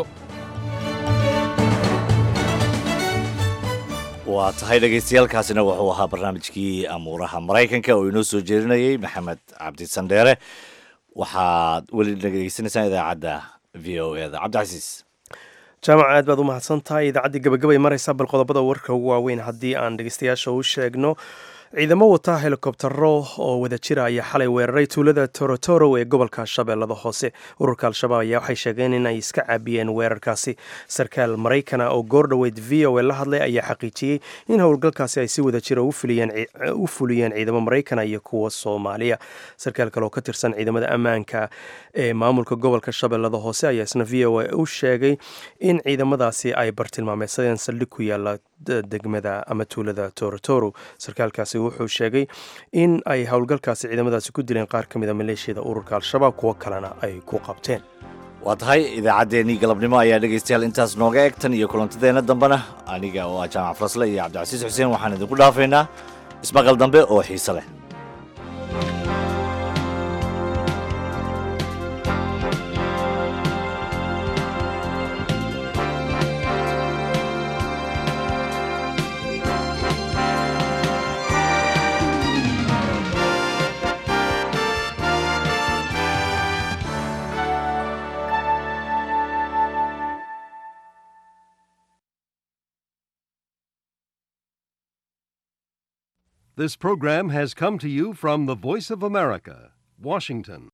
waa tahay dhagaystayaalkaasina wuxuu ahaa barnaamijkii amuuraha maraykanka oo inoo soo jeedinayay maxamed cabdi sandheere waxaad weli dhegeysanaysaan idaacadda v o e da cabdicasiis jaamac aad baad u mahadsan tahay idaacaddii gabagabay maraysaa bal qodobada warka ugu waaweyn haddii aan dhegeystayaasha u sheegno ciidamo wata helikobtaro oo wada jira ayaa xalay weeraray tuulada torotoro ee gobolka shabeellada hoose ururka al-shabaab ayaa waxay sheegeen in ay iska caabiyeen weerarkaasi sarkaal maraykana oo goordhoweyd v o e la hadlay ayaa xaqiijiyey in howlgalkaasi ay si wada jira u fuliyeen ciidamo maraykana iyo kuwa soomaaliya sarkaal kale oo ka tirsan ciidamada ammaanka ee maamulka gobolka shabeellada hoose ayaa isna v o e u sheegay in ciidamadaasi ay bartilmaameysadeen saldhig ku yaala degmada ama tuulada torotoro sarkaalkaasi wuxuu sheegay in ay howlgalkaasi ciidamadaasi ku dileen qaar ka mida maleeshiyada ururka al-shabaab kuwo kalena ay ku qabteen waa tahay idaacaddeenii galabnimo ayaa dhegaystayaal intaas nooga eg tan iyo kulantadeenna dambena aniga oo ah jaamac farasle iyo cabdicasiis xuseen waxaan idinku dhaafaynaa ismaqal dambe oo xiise leh This program has come to you from the Voice of America, Washington.